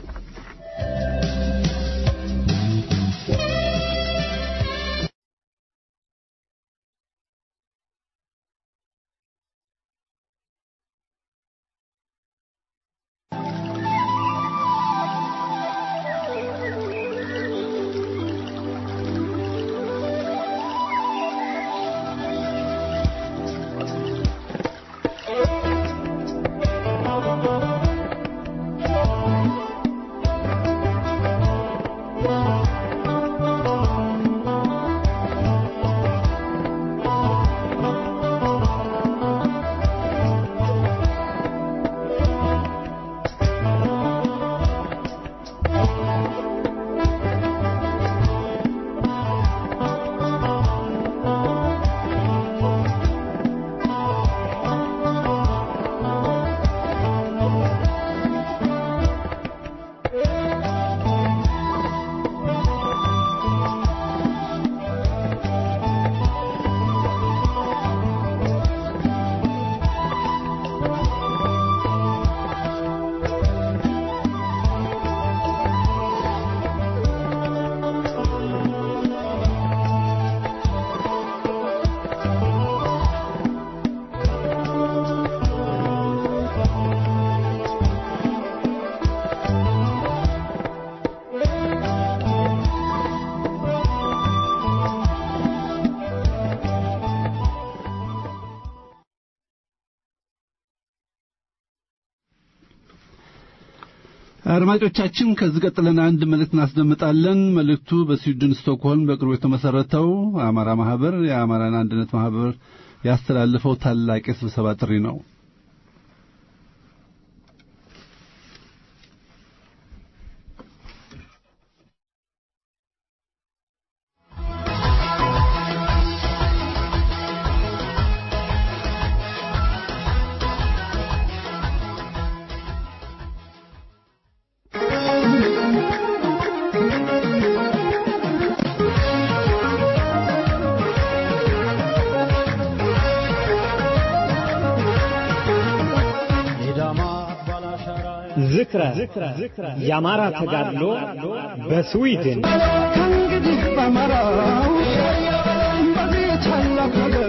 አድማጮቻችን ከዚህ ቀጥለን አንድ መልእክት እናስደምጣለን። መልእክቱ በስዊድን ስቶክሆልም በቅርቡ የተመሰረተው አማራ ማህበር የአማራን አንድነት ማህበር ያስተላለፈው ታላቅ የስብሰባ ጥሪ ነው። ዝክረ የአማራ ተጋድሎ በስዊድን ከእንግዲህ በአማራው በዚህ ታላቅ ነገር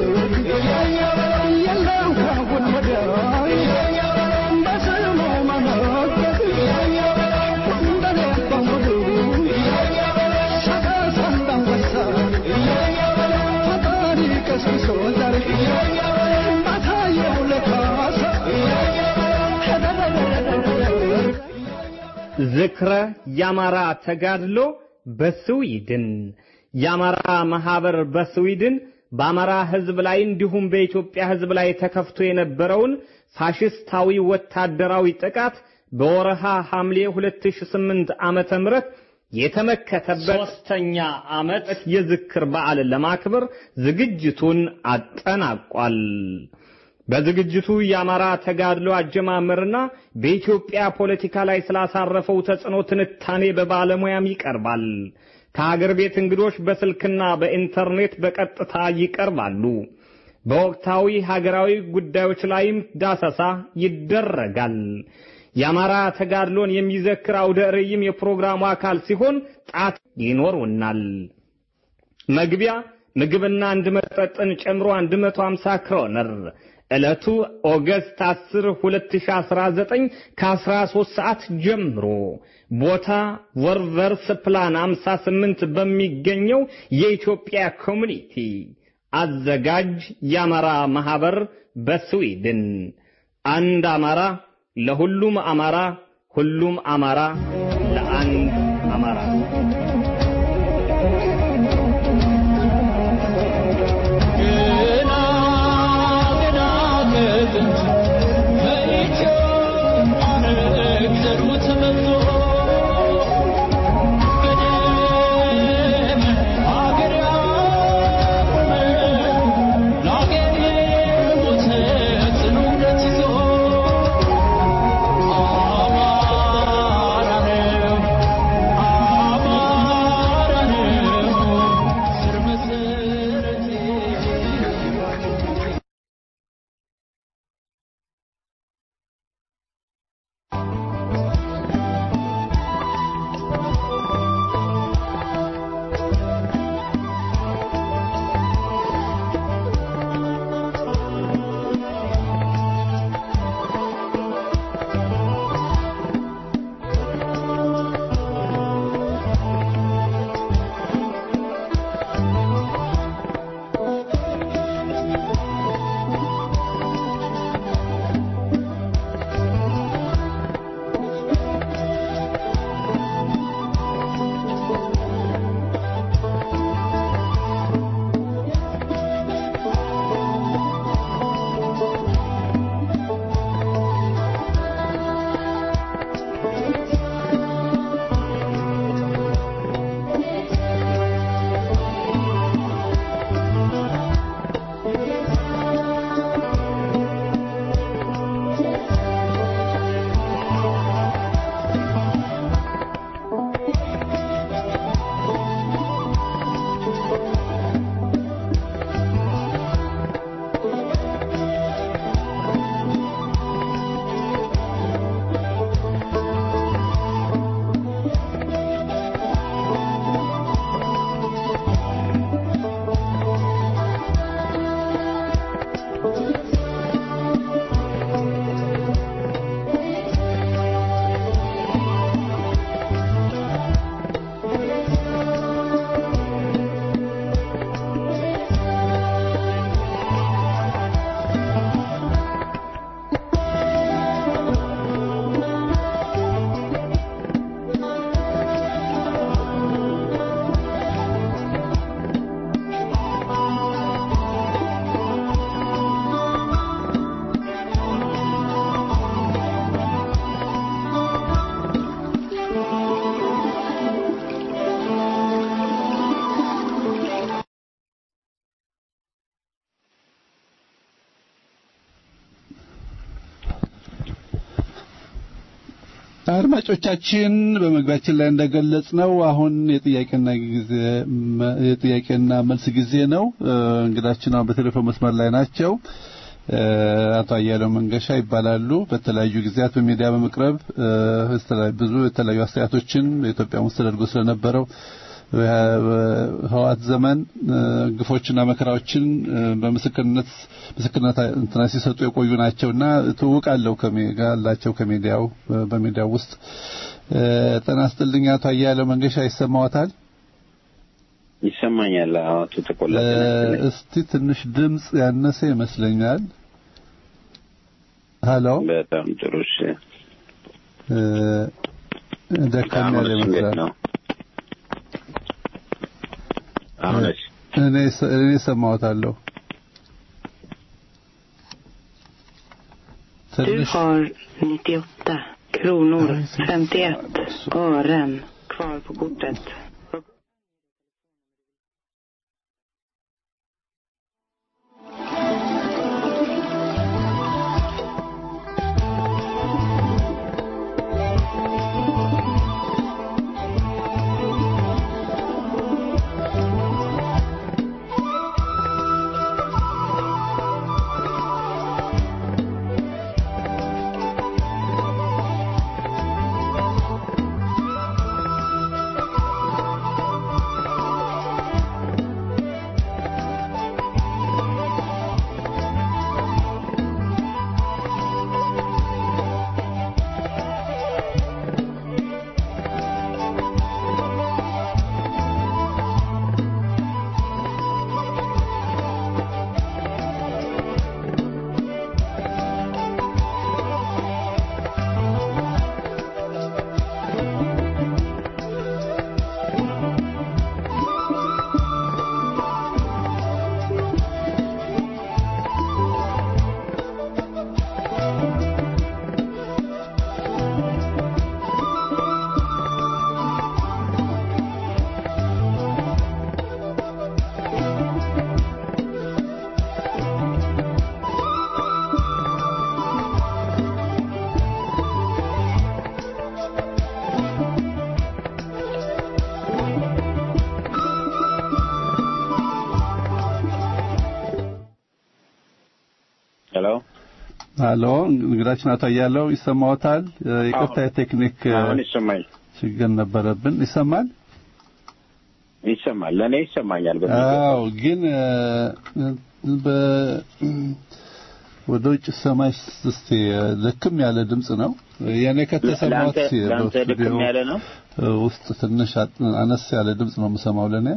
የለም ካሁን ወዲያ በስሙ መመከት እንደኔ በሙሉ ሰቀስ እንዳንበሳ ፈጣሪ ቀስቅሶ ዛሬ ባታየው ለካሳ ዝክረ የአማራ ተጋድሎ በስዊድን የአማራ ማህበር በስዊድን በአማራ ሕዝብ ላይ እንዲሁም በኢትዮጵያ ሕዝብ ላይ ተከፍቶ የነበረውን ፋሽስታዊ ወታደራዊ ጥቃት በወረሃ ሐምሌ 2008 ዓመተ ምህረት የተመከተበት ሶስተኛ ዓመት የዝክር በዓልን ለማክበር ዝግጅቱን አጠናቋል። በዝግጅቱ የአማራ ተጋድሎ አጀማመርና በኢትዮጵያ ፖለቲካ ላይ ስላሳረፈው ተጽዕኖ ትንታኔ በባለሙያም ይቀርባል። ከሀገር ቤት እንግዶች በስልክና በኢንተርኔት በቀጥታ ይቀርባሉ። በወቅታዊ ሀገራዊ ጉዳዮች ላይም ዳሰሳ ይደረጋል። የአማራ ተጋድሎን የሚዘክር አውደ ርዕይም የፕሮግራሙ አካል ሲሆን ጣት ይኖሩናል። መግቢያ ምግብና አንድ መጠጥን ጨምሮ 150 ክሮነር ዕለቱ ኦገስት 10 2019 ከ13 ሰዓት ጀምሮ ቦታ ወርቨርስ ፕላን 58 በሚገኘው የኢትዮጵያ ኮሚኒቲ አዘጋጅ የአማራ ማህበር በስዊድን አንድ አማራ ለሁሉም አማራ ሁሉም አማራ ለአንድ አማራ Amara አድማጮቻችን በመግቢያችን ላይ እንደገለጽ ነው አሁን የጥያቄና ጊዜ የጥያቄና መልስ ጊዜ ነው። እንግዳችን አሁን በቴሌፎን መስመር ላይ ናቸው። አቶ አያሌው መንገሻ ይባላሉ። በተለያዩ ጊዜያት በሚዲያ በመቅረብ ብዙ የተለያዩ አስተያየቶችን በኢትዮጵያ ውስጥ ተደርጎ ስለነበረው ህዋት ዘመን ግፎችና መከራዎችን በምስክርነት ምስክርነት እንትና ሲሰጡ የቆዩ ናቸውና ትውቃለሁ ከሚጋላቸው ከሚዲያው በሚዲያው ውስጥ ጤና ይስጥልኝ አቶ አያሌው መንገሻ ይሰማዎታል? ይሰማኛል። አቶ ተቆላ እስቲ ትንሽ ድምጽ ያነሰ ይመስለኛል። ሀሎ በጣም ጥሩ እሺ። ደከም ያለ ይመስላል። አሁንስ እኔ እኔ ሰማዎታለሁ። Du ትንሽ har 98 kronor 51 ören kvar på kortet. ሄሎ ሀሎ እንግዳችን አቶ አያሌው ይሰማዎታል? ይቅርታ የቴክኒክ አሁን ይሰማኝ ችግር ነበረብን። ይሰማል? ይሰማል። ለእኔ ይሰማኛል። አዎ፣ ግን በ ወደ ውጭ ሰማይ እስቲ ልክም ያለ ድምጽ ነው። የኔ ከተሰማት ለአንተ ልክም ያለ ነው። ውስጥ ትንሽ አነስ ያለ ድምጽ ነው የምሰማው ለኔ።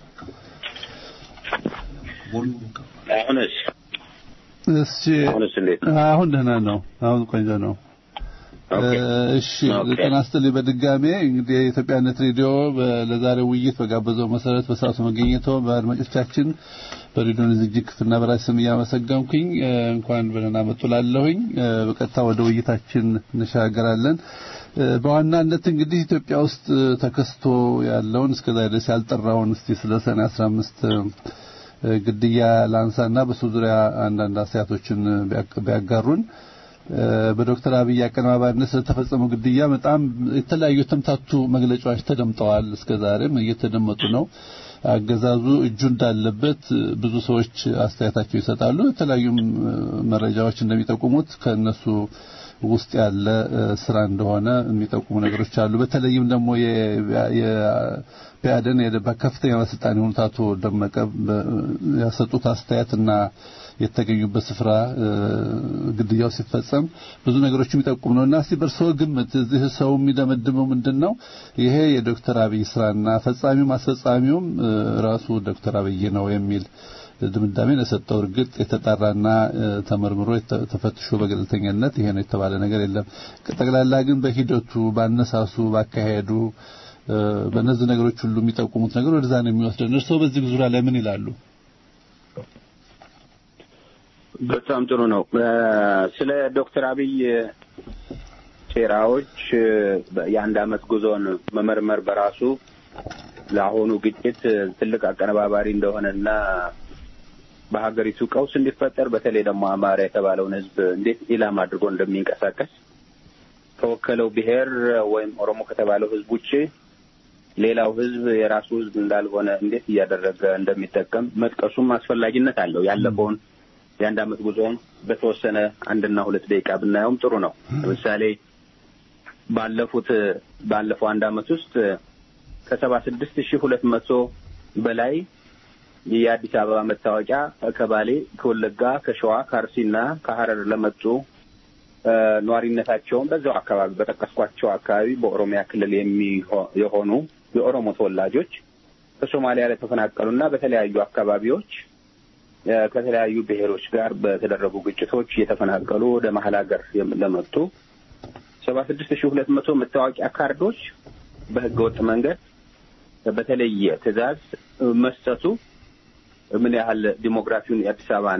አሁንስ እሺ፣ አሁንስ እንዴት ነው? አሁን ደህና ነው። አሁን ቆንጆ ነው። እሺ ጤና ይስጥልኝ። በድጋሜ እንግዲህ የኢትዮጵያነት ሬዲዮ ለዛሬው ውይይት በጋበዘው መሰረት በሰዓቱ መገኘቶ በአድማጮቻችን በሬዲዮን ዝግጅት ክፍልና በራሴ ስም እያመሰገንኩኝ እንኳን በደህና መጡ ላለሁኝ። በቀጥታ ወደ ውይይታችን እንሻገራለን። በዋናነት እንግዲህ ኢትዮጵያ ውስጥ ተከስቶ ያለውን እስከዛሬ ድረስ ያልጠራውን እስቲ ስለ ሰኔ 15 ግድያ ላንሳና በሱ ዙሪያ አንዳንድ አስተያየቶችን ቢያጋሩን በዶክተር አብይ አቀነባባሪነት ስለተፈጸመው ግድያ በጣም የተለያዩ የተምታቱ መግለጫዎች ተደምጠዋል። እስከዛሬም እየተደመጡ ነው። አገዛዙ እጁ እንዳለበት ብዙ ሰዎች አስተያየታቸው ይሰጣሉ። የተለያዩ መረጃዎች እንደሚጠቁሙት ከነሱ ውስጥ ያለ ስራ እንደሆነ የሚጠቁሙ ነገሮች አሉ። በተለይም ደግሞ የቢያደን በከፍተኛ ባለስልጣን የሆኑት አቶ ደመቀ ያሰጡት አስተያየትና የተገኙበት ስፍራ ግድያው ሲፈጸም ብዙ ነገሮች የሚጠቁም ነው እና እስቲ በእርስዎ ግምት እዚህ ሰው የሚደመድመው ምንድን ነው? ይሄ የዶክተር አብይ ስራና ፈጻሚውም አስፈጻሚውም ራሱ ዶክተር አብይ ነው የሚል ድምዳሜ ለሰጠው እርግጥ የተጣራና ተመርምሮ ተፈትሾ በገለልተኛነት ይሄ ነው የተባለ ነገር የለም። ጠቅላላ ግን በሂደቱ ባነሳሱ፣ ባካሄዱ በእነዚህ ነገሮች ሁሉ የሚጠቁሙት ነገር ወደዛ ነው የሚወስደን። እርስዎ በዚህ ዙሪያ ላይ ምን ይላሉ? በጣም ጥሩ ነው። ስለ ዶክተር አብይ ሴራዎች የአንድ አመት ጉዞን መመርመር በራሱ ለአሁኑ ግጭት ትልቅ አቀነባባሪ እንደሆነና በሀገሪቱ ቀውስ እንዲፈጠር በተለይ ደግሞ አማራ የተባለውን ሕዝብ እንዴት ኢላማ አድርጎ እንደሚንቀሳቀስ ከወከለው ብሔር ወይም ኦሮሞ ከተባለው ህዝብ ውጭ ሌላው ህዝብ የራሱ ህዝብ እንዳልሆነ እንዴት እያደረገ እንደሚጠቀም መጥቀሱም አስፈላጊነት አለው። ያለፈውን የአንድ አመት ጉዞውን በተወሰነ አንድና ሁለት ደቂቃ ብናየውም ጥሩ ነው። ለምሳሌ ባለፉት ባለፈው አንድ አመት ውስጥ ከሰባ ስድስት ሺህ ሁለት መቶ በላይ የአዲስ አበባ መታወቂያ ከባሌ፣ ከወለጋ፣ ከሸዋ፣ ከአርሲና ከሀረር ለመጡ ነዋሪነታቸውን በዛው አካባቢ በጠቀስኳቸው አካባቢ በኦሮሚያ ክልል የሆኑ የኦሮሞ ተወላጆች ከሶማሊያ ለተፈናቀሉና በተለያዩ አካባቢዎች ከተለያዩ ብሔሮች ጋር በተደረጉ ግጭቶች እየተፈናቀሉ ወደ መሀል ሀገር ለመጡ ሰባ ስድስት ሺህ ሁለት መቶ መታወቂያ ካርዶች በህገ ወጥ መንገድ በተለየ ትዕዛዝ መስጠቱ ምን ያህል ዲሞግራፊውን የአዲስ አበባን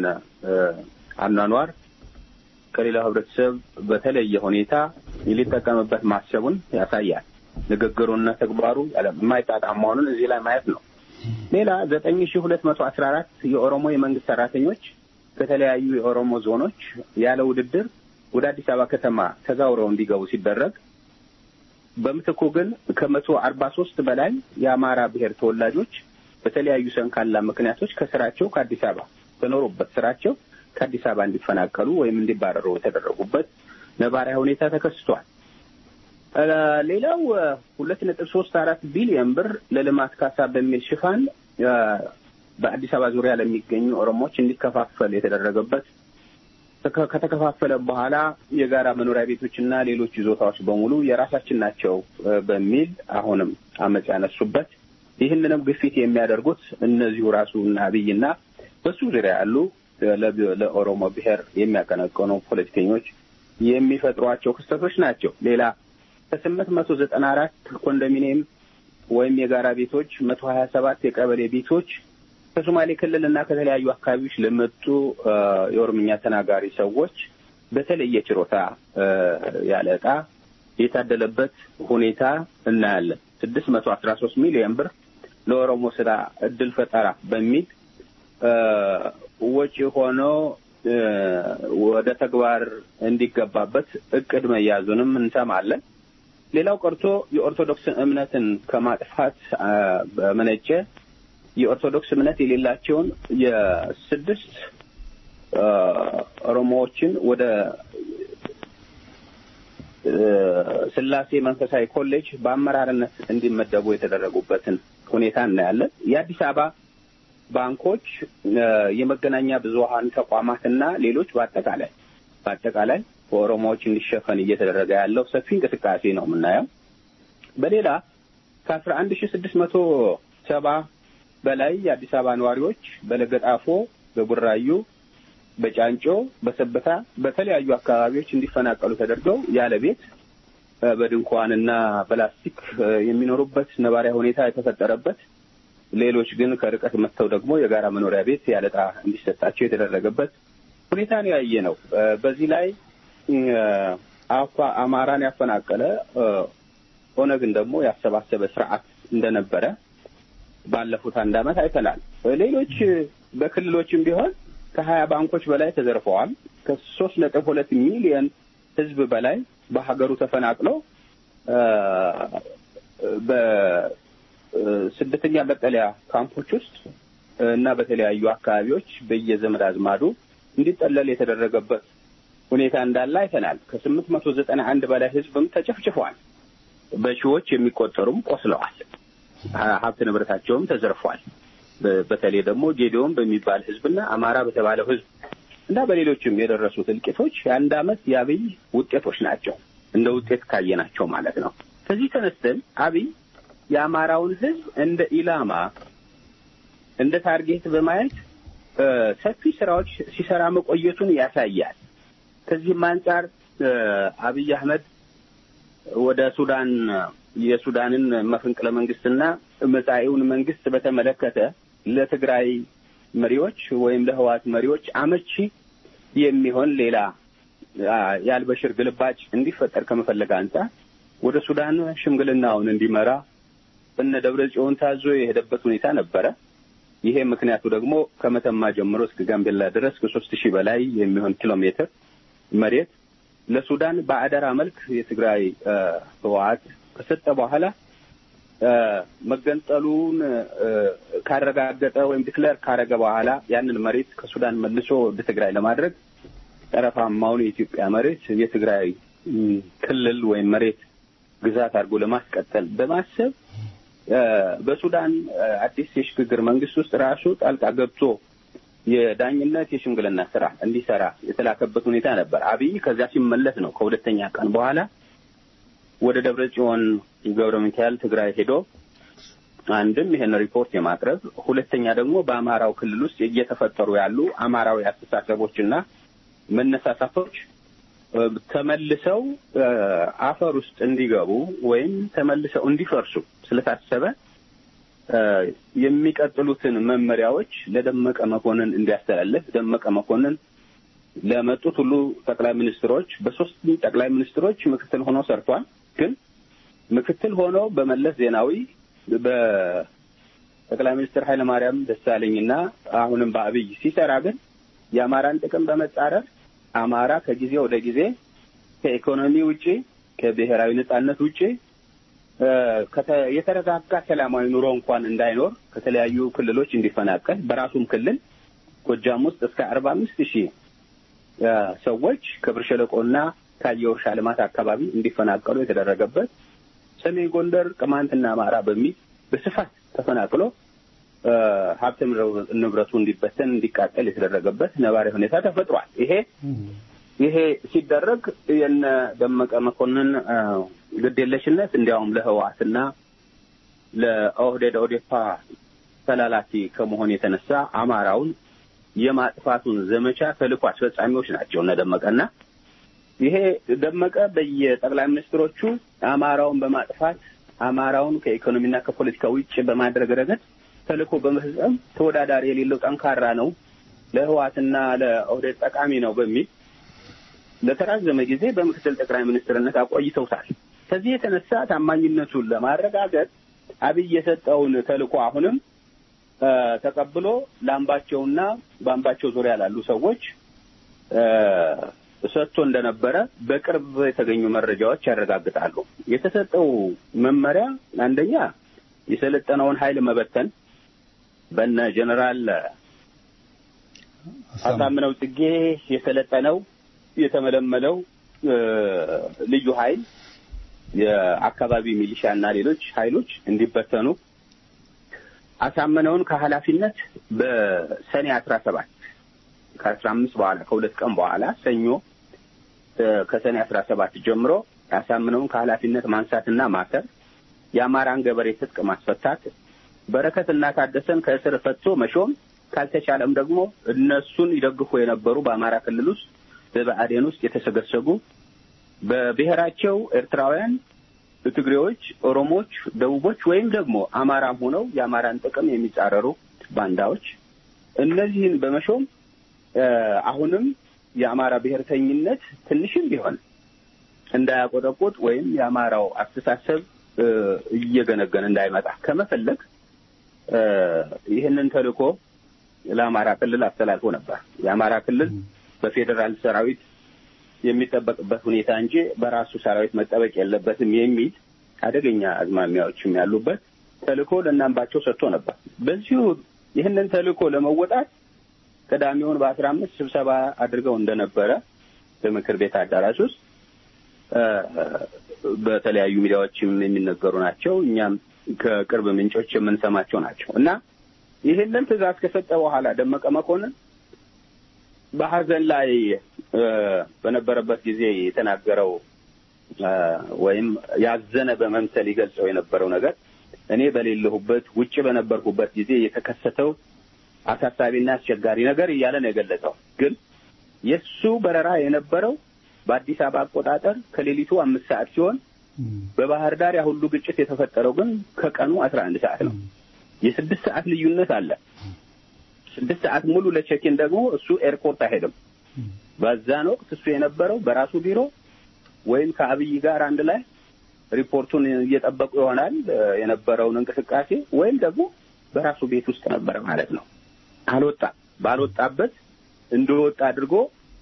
አኗኗር ከሌላው ህብረተሰብ በተለየ ሁኔታ ሊጠቀምበት ማሰቡን ያሳያል። ንግግሩና ተግባሩ የማይጣጣም መሆኑን እዚህ ላይ ማየት ነው። ሌላ ዘጠኝ ሺህ ሁለት መቶ አስራ አራት የኦሮሞ የመንግስት ሰራተኞች ከተለያዩ የኦሮሞ ዞኖች ያለ ውድድር ወደ አዲስ አበባ ከተማ ተዛውረው እንዲገቡ ሲደረግ በምትኩ ግን ከመቶ አርባ ሶስት በላይ የአማራ ብሔር ተወላጆች በተለያዩ ሰንካላ ምክንያቶች ከስራቸው ከአዲስ አበባ በኖሩበት ስራቸው ከአዲስ አበባ እንዲፈናቀሉ ወይም እንዲባረሩ የተደረጉበት ነባራዊ ሁኔታ ተከስቷል። ሌላው ሁለት ነጥብ ሶስት አራት ቢሊዮን ብር ለልማት ካሳ በሚል ሽፋን በአዲስ አበባ ዙሪያ ለሚገኙ ኦሮሞዎች እንዲከፋፈል የተደረገበት ከተከፋፈለ በኋላ የጋራ መኖሪያ ቤቶችና ሌሎች ይዞታዎች በሙሉ የራሳችን ናቸው በሚል አሁንም አመፅ ያነሱበት ይህንንም ግፊት የሚያደርጉት እነዚሁ ራሱ እና አብይና በሱ ዙሪያ ያሉ ለኦሮሞ ብሔር የሚያቀነቀኑ ፖለቲከኞች የሚፈጥሯቸው ክስተቶች ናቸው። ሌላ ከስምንት መቶ ዘጠና አራት ኮንዶሚኒየም ወይም የጋራ ቤቶች መቶ ሀያ ሰባት የቀበሌ ቤቶች ከሶማሌ ክልል እና ከተለያዩ አካባቢዎች ለመጡ የኦሮምኛ ተናጋሪ ሰዎች በተለየ ችሮታ ያለ ዕጣ የታደለበት ሁኔታ እናያለን። ስድስት መቶ አስራ ሶስት ሚሊዮን ብር ለኦሮሞ ስራ እድል ፈጠራ በሚል ወጪ ሆኖ ወደ ተግባር እንዲገባበት እቅድ መያዙንም እንሰማለን። ሌላው ቀርቶ የኦርቶዶክስን እምነትን ከማጥፋት በመነጨ የኦርቶዶክስ እምነት የሌላቸውን የስድስት ኦሮሞዎችን ወደ ስላሴ መንፈሳዊ ኮሌጅ በአመራርነት እንዲመደቡ የተደረጉበትን ሁኔታ እናያለን። የአዲስ አበባ ባንኮች፣ የመገናኛ ብዙኃን ተቋማትና ሌሎች በአጠቃላይ በአጠቃላይ በኦሮሞዎች እንዲሸፈን እየተደረገ ያለው ሰፊ እንቅስቃሴ ነው የምናየው። በሌላ ከአስራ አንድ ሺ ስድስት መቶ ሰባ በላይ የአዲስ አበባ ነዋሪዎች በለገጣፎ፣ በቡራዩ፣ በጫንጮ፣ በሰበታ በተለያዩ አካባቢዎች እንዲፈናቀሉ ተደርገው ያለ ቤት በድንኳንና በላስቲክ የሚኖሩበት ነባሪያ ሁኔታ የተፈጠረበት ሌሎች ግን ከርቀት መጥተው ደግሞ የጋራ መኖሪያ ቤት ያለጣ እንዲሰጣቸው የተደረገበት ሁኔታ ነው ያየ ነው። በዚህ ላይ አፋ አማራን ያፈናቀለ ኦነግን ደግሞ ያሰባሰበ ስርዓት እንደነበረ ባለፉት አንድ ዓመት አይተናል። ሌሎች በክልሎችም ቢሆን ከሀያ ባንኮች በላይ ተዘርፈዋል። ከሶስት ነጥብ ሁለት ሚሊዮን ሕዝብ በላይ በሀገሩ ተፈናቅለው በስደተኛ መጠለያ ካምፖች ውስጥ እና በተለያዩ አካባቢዎች በየዘመድ አዝማዱ እንዲጠለል የተደረገበት ሁኔታ እንዳለ አይተናል። ከስምንት መቶ ዘጠና አንድ በላይ ሕዝብም ተጨፍጭፏል። በሺዎች የሚቆጠሩም ቆስለዋል። ሀብት ንብረታቸውም ተዘርፏል። በተለይ ደግሞ ጌዲዮን በሚባል ህዝብና አማራ በተባለው ህዝብ እና በሌሎችም የደረሱት እልቂቶች የአንድ ዓመት የአብይ ውጤቶች ናቸው። እንደ ውጤት ካየናቸው ማለት ነው። ከዚህ ተነስተን አብይ የአማራውን ህዝብ እንደ ኢላማ እንደ ታርጌት በማየት ሰፊ ስራዎች ሲሰራ መቆየቱን ያሳያል። ከዚህም አንጻር አብይ አህመድ ወደ ሱዳን የሱዳንን መፈንቅለ መንግስትና መጻኢውን መንግስት በተመለከተ ለትግራይ መሪዎች ወይም ለህወሓት መሪዎች አመቺ የሚሆን ሌላ የአልበሽር ግልባጭ እንዲፈጠር ከመፈለግ አንጻር ወደ ሱዳን ሽምግልናውን እንዲመራ እነ ደብረ ጽዮን ታዞ የሄደበት ሁኔታ ነበረ። ይሄ ምክንያቱ ደግሞ ከመተማ ጀምሮ እስከ ጋምቤላ ድረስ ከሶስት ሺህ በላይ የሚሆን ኪሎ ሜትር መሬት ለሱዳን በአደራ መልክ የትግራይ ህወሓት ከሰጠ በኋላ መገንጠሉን ካረጋገጠ ወይም ዲክለር ካረገ በኋላ ያንን መሬት ከሱዳን መልሶ ወደ ትግራይ ለማድረግ ጠረፋማውን የኢትዮጵያ መሬት የትግራይ ክልል ወይም መሬት ግዛት አድርጎ ለማስቀጠል በማሰብ በሱዳን አዲስ የሽግግር መንግስት ውስጥ ራሱ ጣልቃ ገብቶ የዳኝነት የሽምግልና ስራ እንዲሰራ የተላከበት ሁኔታ ነበር። አብይ ከዚያ ሲመለስ ነው ከሁለተኛ ቀን በኋላ ወደ ደብረ ጽዮን ገብረ ሚካኤል ትግራይ ሄዶ አንድም ይሄን ሪፖርት የማቅረብ ሁለተኛ ደግሞ በአማራው ክልል ውስጥ እየተፈጠሩ ያሉ አማራዊ አስተሳሰቦችና መነሳሳቶች ተመልሰው አፈር ውስጥ እንዲገቡ ወይም ተመልሰው እንዲፈርሱ ስለታሰበ የሚቀጥሉትን መመሪያዎች ለደመቀ መኮንን እንዲያስተላልፍ ደመቀ መኮንን ለመጡት ሁሉ ጠቅላይ ሚኒስትሮች በሶስት ጠቅላይ ሚኒስትሮች ምክትል ሆኖ ሰርቷል። ግን ምክትል ሆኖ በመለስ ዜናዊ በጠቅላይ ሚኒስትር ኃይለማርያም ደሳለኝና አሁንም በአብይ ሲሰራ ግን የአማራን ጥቅም በመጻረር አማራ ከጊዜ ወደ ጊዜ ከኢኮኖሚ ውጪ ከብሔራዊ ነጻነት ውጪ የተረጋጋ ሰላማዊ ኑሮ እንኳን እንዳይኖር ከተለያዩ ክልሎች እንዲፈናቀል በራሱም ክልል ጎጃም ውስጥ እስከ አርባ አምስት ሺህ ሰዎች ከብር ሸለቆና ካየ እርሻ ልማት አካባቢ እንዲፈናቀሉ የተደረገበት ሰሜን ጎንደር ቅማንትና አማራ በሚል በስፋት ተፈናቅሎ ሀብት ንብረቱ እንዲበተን እንዲቃጠል የተደረገበት ነባራዊ ሁኔታ ተፈጥሯል። ይሄ ይሄ ሲደረግ የነ ደመቀ መኮንን ግዴለሽነት እንዲያውም ለህወሓትና ለኦህዴድ ኦዴፓ ተላላኪ ከመሆን የተነሳ አማራውን የማጥፋቱን ዘመቻ ተልዕኮ አስፈጻሚዎች ናቸው እነ ደመቀና ይሄ ደመቀ በየጠቅላይ ሚኒስትሮቹ አማራውን በማጥፋት አማራውን ከኢኮኖሚና ከፖለቲካ ውጭ በማድረግ ረገድ ተልዕኮ በመፈጸም ተወዳዳሪ የሌለው ጠንካራ ነው፣ ለህወሓትና ለኦህዴድ ጠቃሚ ነው በሚል ለተራዘመ ጊዜ በምክትል ጠቅላይ ሚኒስትርነት አቆይተውታል። ከዚህ የተነሳ ታማኝነቱን ለማረጋገጥ አብይ የሰጠውን ተልዕኮ አሁንም ተቀብሎ ለአምባቸውና በአምባቸው ዙሪያ ላሉ ሰዎች ሰጥቶ እንደነበረ በቅርብ የተገኙ መረጃዎች ያረጋግጣሉ። የተሰጠው መመሪያ አንደኛ የሰለጠነውን ኃይል መበተን በነ ጀኔራል አሳምነው ጽጌ የሰለጠነው የተመለመለው ልዩ ኃይል የአካባቢ ሚሊሻ እና ሌሎች ኃይሎች እንዲበተኑ አሳምነውን ከኃላፊነት በሰኔ አስራ ሰባት ከአስራ አምስት በኋላ ከሁለት ቀን በኋላ ሰኞ ከሰኔ አስራ ሰባት ጀምሮ አሳምነውን ከኃላፊነት ማንሳትና ማሰር፣ የአማራን ገበሬ ትጥቅ ማስፈታት፣ በረከትና ታደሰን ከእስር ፈቶ መሾም፣ ካልተቻለም ደግሞ እነሱን ይደግፉ የነበሩ በአማራ ክልል ውስጥ በብአዴን ውስጥ የተሰገሰጉ በብሔራቸው ኤርትራውያን፣ ትግሬዎች፣ ኦሮሞዎች፣ ደቡቦች ወይም ደግሞ አማራም ሆነው የአማራን ጥቅም የሚጻረሩ ባንዳዎች እነዚህን በመሾም አሁንም የአማራ ብሔርተኝነት ትንሽም ቢሆን እንዳያቆጠቁጥ ወይም የአማራው አስተሳሰብ እየገነገነ እንዳይመጣ ከመፈለግ ይህንን ተልእኮ ለአማራ ክልል አስተላልፎ ነበር። የአማራ ክልል በፌዴራል ሰራዊት የሚጠበቅበት ሁኔታ እንጂ በራሱ ሰራዊት መጠበቅ የለበትም የሚል አደገኛ አዝማሚያዎችም ያሉበት ተልእኮ ለእናምባቸው ሰጥቶ ነበር። በዚሁ ይህንን ተልእኮ ለመወጣት ቅዳሜውን በአስራ አምስት ስብሰባ አድርገው እንደነበረ በምክር ቤት አዳራሽ ውስጥ በተለያዩ ሚዲያዎችም የሚነገሩ ናቸው። እኛም ከቅርብ ምንጮች የምንሰማቸው ናቸው እና ይህንን ትዕዛዝ ከሰጠ በኋላ ደመቀ መኮንን በሀዘን ላይ በነበረበት ጊዜ የተናገረው ወይም ያዘነ በመምሰል ይገልጸው የነበረው ነገር እኔ በሌለሁበት ውጭ በነበርኩበት ጊዜ የተከሰተው አሳሳቢና አስቸጋሪ ነገር እያለ ነው የገለጸው። ግን የእሱ በረራ የነበረው በአዲስ አበባ አቆጣጠር ከሌሊቱ አምስት ሰዓት ሲሆን በባህር ዳር ያ ሁሉ ግጭት የተፈጠረው ግን ከቀኑ አስራ አንድ ሰዓት ነው። የስድስት ሰዓት ልዩነት አለ። ስድስት ሰዓት ሙሉ ለቼኪን ደግሞ እሱ ኤርፖርት አይሄድም። በዛን ወቅት እሱ የነበረው በራሱ ቢሮ ወይም ከአብይ ጋር አንድ ላይ ሪፖርቱን እየጠበቁ ይሆናል የነበረውን እንቅስቃሴ ወይም ደግሞ በራሱ ቤት ውስጥ ነበረ ማለት ነው። አልወጣም። ባልወጣበት እንደወጣ አድርጎ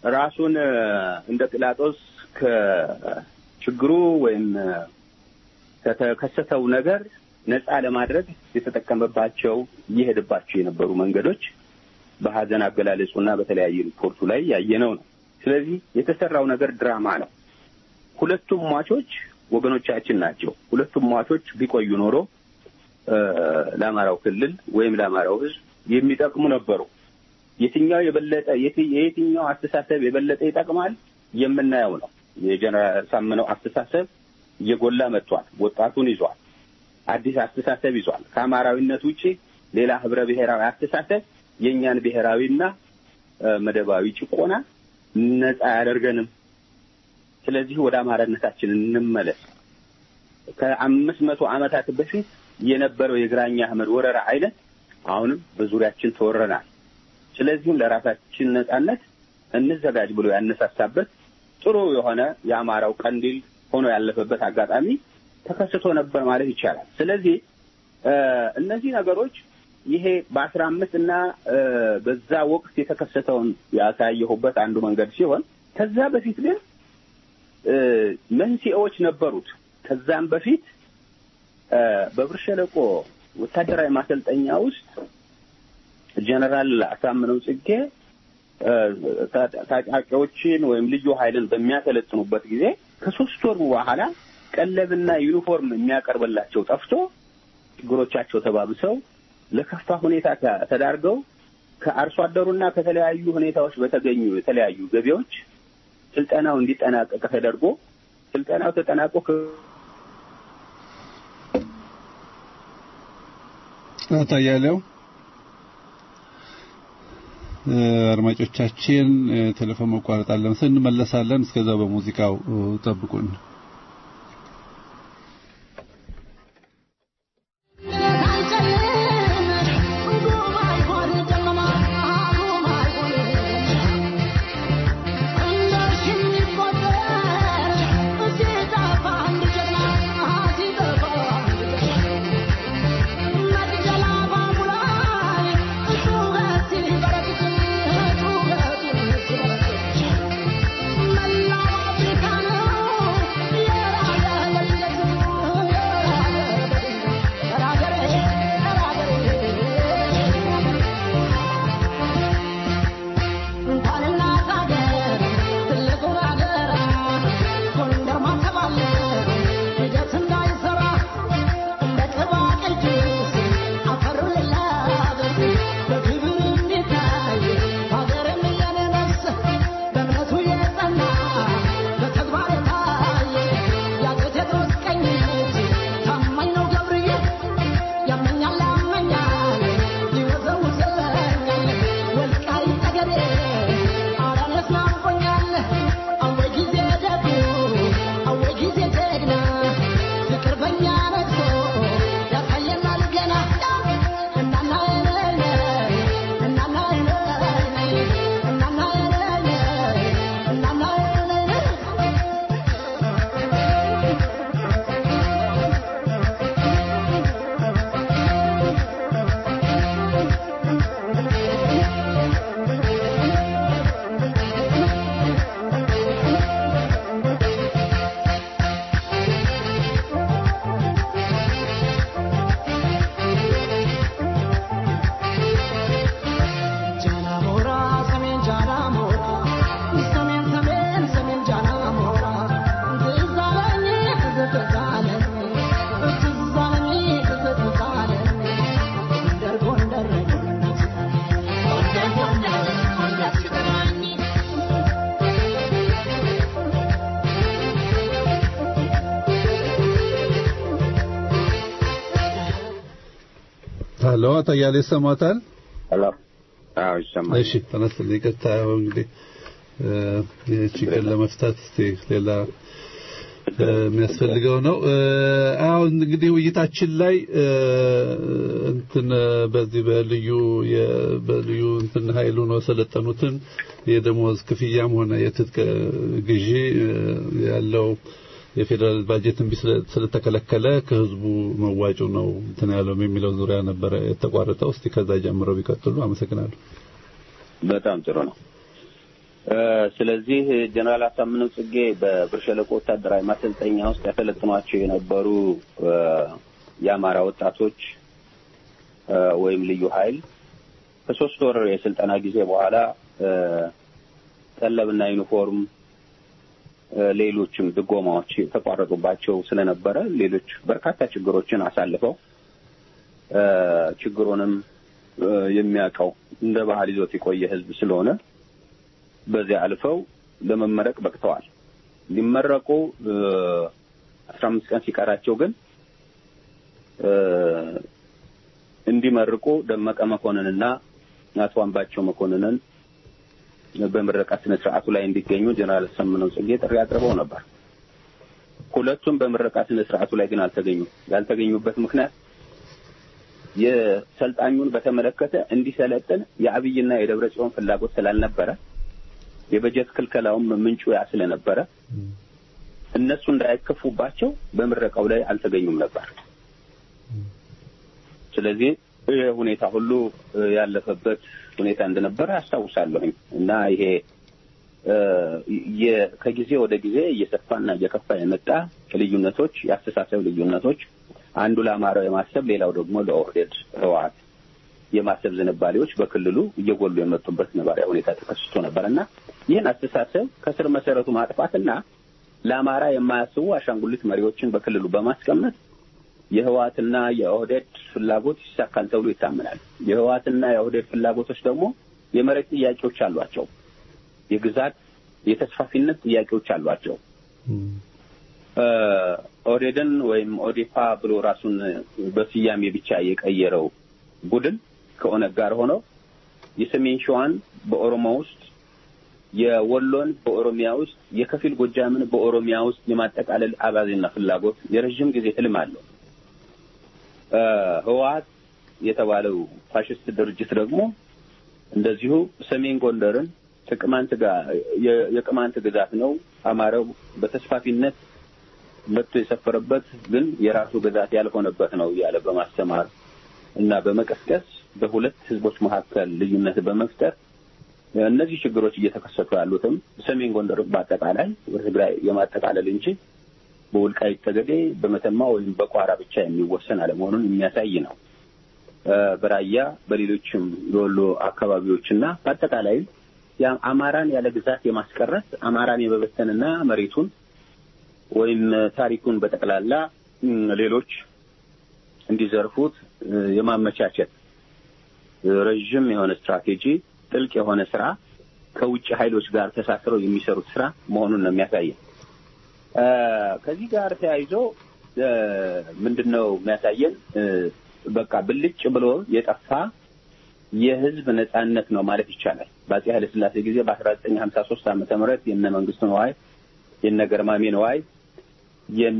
ራሱን እ፣ እንደ ጲላጦስ ከችግሩ ወይም እ፣ ከተከሰተው ነገር ነፃ ለማድረግ የተጠቀመባቸው እየሄደባቸው የነበሩ መንገዶች በሀዘን አገላለጹና በተለያየ ሪፖርቱ ላይ ያየነው ነው። ስለዚህ የተሰራው ነገር ድራማ ነው። ሁለቱም ሟቾች ወገኖቻችን ናቸው። ሁለቱም ሟቾች ቢቆዩ ኖሮ እ፣ ለአማራው ክልል ወይም ለአማራው ሕዝብ የሚጠቅሙ ነበሩ። የትኛው የበለጠ የት- የየትኛው አስተሳሰብ የበለጠ ይጠቅማል የምናየው ነው። የጀነራል ሳምነው አስተሳሰብ እየጎላ መጥቷል። ወጣቱን ይዟል። አዲስ አስተሳሰብ ይዟል። ከአማራዊነት ውጪ ሌላ ህብረ ብሔራዊ አስተሳሰብ የእኛን ብሔራዊና እ፣ መደባዊ ጭቆና ነፃ አያደርገንም። ስለዚህ ወደ አማራነታችን እንመለስ። ከአምስት መቶ ዓመታት በፊት የነበረው የግራኝ አህመድ ወረራ አይነት አሁንም በዙሪያችን ተወረናል። ስለዚህም ለራሳችን ነጻነት እንዘጋጅ ብሎ ያነሳሳበት ጥሩ የሆነ የአማራው ቀንዲል ሆኖ ያለፈበት አጋጣሚ ተከስቶ ነበር ማለት ይቻላል። ስለዚህ እ፣ እነዚህ ነገሮች ይሄ በአስራ አምስት እና እ፣ በዛ ወቅት የተከሰተውን ያሳየሁበት አንዱ መንገድ ሲሆን ከዛ በፊት ግን እ፣ መንስኤዎች ነበሩት። ከዛም በፊት እ፣ በብር ሸለቆ ወታደራዊ ማሰልጠኛ ውስጥ ጀነራል አሳምነው ጽጌ እ፣ ታ- ታጣቂዎችን ወይም ልዩ ኃይልን በሚያሰለጥኑበት ጊዜ ከሶስት ወር በኋላ ቀለብና ዩኒፎርም የሚያቀርብላቸው ጠፍቶ ችግሮቻቸው ተባብሰው ለከፋ ሁኔታ ተ- ተዳርገው ከአርሶ አደሩና ከተለያዩ ሁኔታዎች በተገኙ የተለያዩ ገቢዎች ስልጠናው እንዲጠናቀቅ ተደርጎ ስልጠናው ተጠናቆ ከ- አቶ አያሌው እ፣ አድማጮቻችን እ፣ ቴሌፎን መቋረጥ አለ መሰለኝ እንመለሳለን። እስከዛው በሙዚቃው እ፣ ጠብቁን። ሄሎ አቶ አያሌው ይሰማዎታል? ሄሎ አዎ ይሰማል። እሺ ተነስተን ይቅርታ እንግዲህ እ፣ ይህ ችግር ለመፍታት እስቲ ሌላ እ፣ የሚያስፈልገው ነው። እ፣ አሁን እንግዲህ ውይይታችን ላይ እ፣ እንትን እ፣ በዚህ በልዩ የ- በልዩ እንትን ኃይሉ ነው የሰለጠኑትን የደሞዝ ክፍያም ሆነ የትጥቅ ግዢ እ፣ ያለው የፌዴራል ባጀት እምቢ ስለ- ስለተከለከለ ከህዝቡ መዋጮ ነው እንትን ያለው የሚለው ዙሪያ ነበረ የተቋረጠው። እስቲ ከዛ ጀምረው ቢቀጥሉ አመሰግናለሁ። በጣም ጥሩ ነው። ስለዚህ ጀነራል አሳምነው ጽጌ በብር ሸለቆ ወታደራዊ ማሰልጠኛ ውስጥ ያሰለጥኗቸው የነበሩ የአማራ ወጣቶች ወይም ልዩ ኃይል ከሶስት ወር የስልጠና ጊዜ በኋላ ቀለብና ዩኒፎርም፣ ሌሎችም ድጎማዎች የተቋረጡባቸው ስለነበረ ሌሎች በርካታ ችግሮችን አሳልፈው ችግሩንም የሚያውቀው እንደ ባህል ይዞት የቆየ ህዝብ ስለሆነ በዚያ አልፈው ለመመረቅ በቅተዋል። ሊመረቁ አስራ አምስት ቀን ሲቀራቸው ግን እንዲመርቁ ደመቀ መኮንንና አቶ አምባቸው መኮንንን በምረቃ ስነ ስርዓቱ ላይ እንዲገኙ ጀነራል አሳምነው ጽጌ ጥሪ አቅርበው ነበር። ሁለቱም በምረቃ ስነ ስርዓቱ ላይ ግን አልተገኙም። ያልተገኙበት ምክንያት የሰልጣኙን በተመለከተ እንዲሰለጥን የአብይና የደብረ ጽዮን ፍላጎት ስላልነበረ የበጀት ክልከላውም ምንጩ ያ ስለነበረ እነሱ እንዳይከፉባቸው በምረቃው ላይ አልተገኙም ነበር። ስለዚህ ይህ ሁኔታ ሁሉ ያለፈበት ሁኔታ እንደነበረ አስታውሳለሁኝ እና ይሄ ከጊዜ ወደ ጊዜ እየሰፋና እየከፋ የመጣ ልዩነቶች፣ የአስተሳሰብ ልዩነቶች አንዱ ለአማራው የማሰብ ሌላው ደግሞ ለኦህዴድ ህወሓት የማሰብ ዝንባሌዎች በክልሉ እየጎሉ የመጡበት ነባራዊ ሁኔታ ተከስቶ ነበር እና ይህን አስተሳሰብ ከስር መሰረቱ ማጥፋትና ለአማራ የማያስቡ አሻንጉሊት መሪዎችን በክልሉ በማስቀመጥ የህወሓትና የኦህዴድ ፍላጎት ይሳካል ተብሎ ይታመናል። የህወሓትና የኦህዴድ ፍላጎቶች ደግሞ የመሬት ጥያቄዎች አሏቸው። የግዛት የተስፋፊነት ጥያቄዎች አሏቸው። ኦህዴድን ወይም ኦዴፓ ብሎ ራሱን በስያሜ ብቻ የቀየረው ቡድን ከኦነግ ጋር ሆነው የሰሜን ሸዋን በኦሮሞ ውስጥ የወሎን በኦሮሚያ ውስጥ የከፊል ጎጃምን በኦሮሚያ ውስጥ የማጠቃለል አባዜና ፍላጎት የረዥም ጊዜ ህልም አለው። ህወሓት የተባለው ፋሽስት ድርጅት ደግሞ እንደዚሁ ሰሜን ጎንደርን ከቅማንት ጋር የቅማንት ግዛት ነው፣ አማራው በተስፋፊነት መጥቶ የሰፈረበት ግን የራሱ ግዛት ያልሆነበት ነው እያለ በማስተማር እና በመቀስቀስ በሁለት ህዝቦች መካከል ልዩነት በመፍጠር እነዚህ ችግሮች እየተከሰቱ ያሉትም ሰሜን ጎንደር በአጠቃላይ በትግራይ የማጠቃለል እንጂ በወልቃይት ጠገዴ፣ በመተማ ወይም በቋራ ብቻ የሚወሰን አለመሆኑን የሚያሳይ ነው። በራያ በሌሎችም የወሎ አካባቢዎችና በአጠቃላይ አማራን ያለ ግዛት የማስቀረት አማራን የመበተንና መሬቱን ወይም ታሪኩን በጠቅላላ ሌሎች እንዲዘርፉት የማመቻቸት ረዥም የሆነ ስትራቴጂ፣ ጥልቅ የሆነ ስራ ከውጭ ኃይሎች ጋር ተሳስረው የሚሰሩት ስራ መሆኑን ነው የሚያሳየን። ከዚህ ጋር ተያይዞ ምንድን ነው የሚያሳየን? በቃ ብልጭ ብሎ የጠፋ የህዝብ ነጻነት ነው ማለት ይቻላል። በአጼ ኃይለሥላሴ ጊዜ በአስራ ዘጠኝ ሀምሳ ሶስት ዓመተ ምህረት የነ መንግስቱ ነዋይ የነ ገርማሜ ነዋይ የነ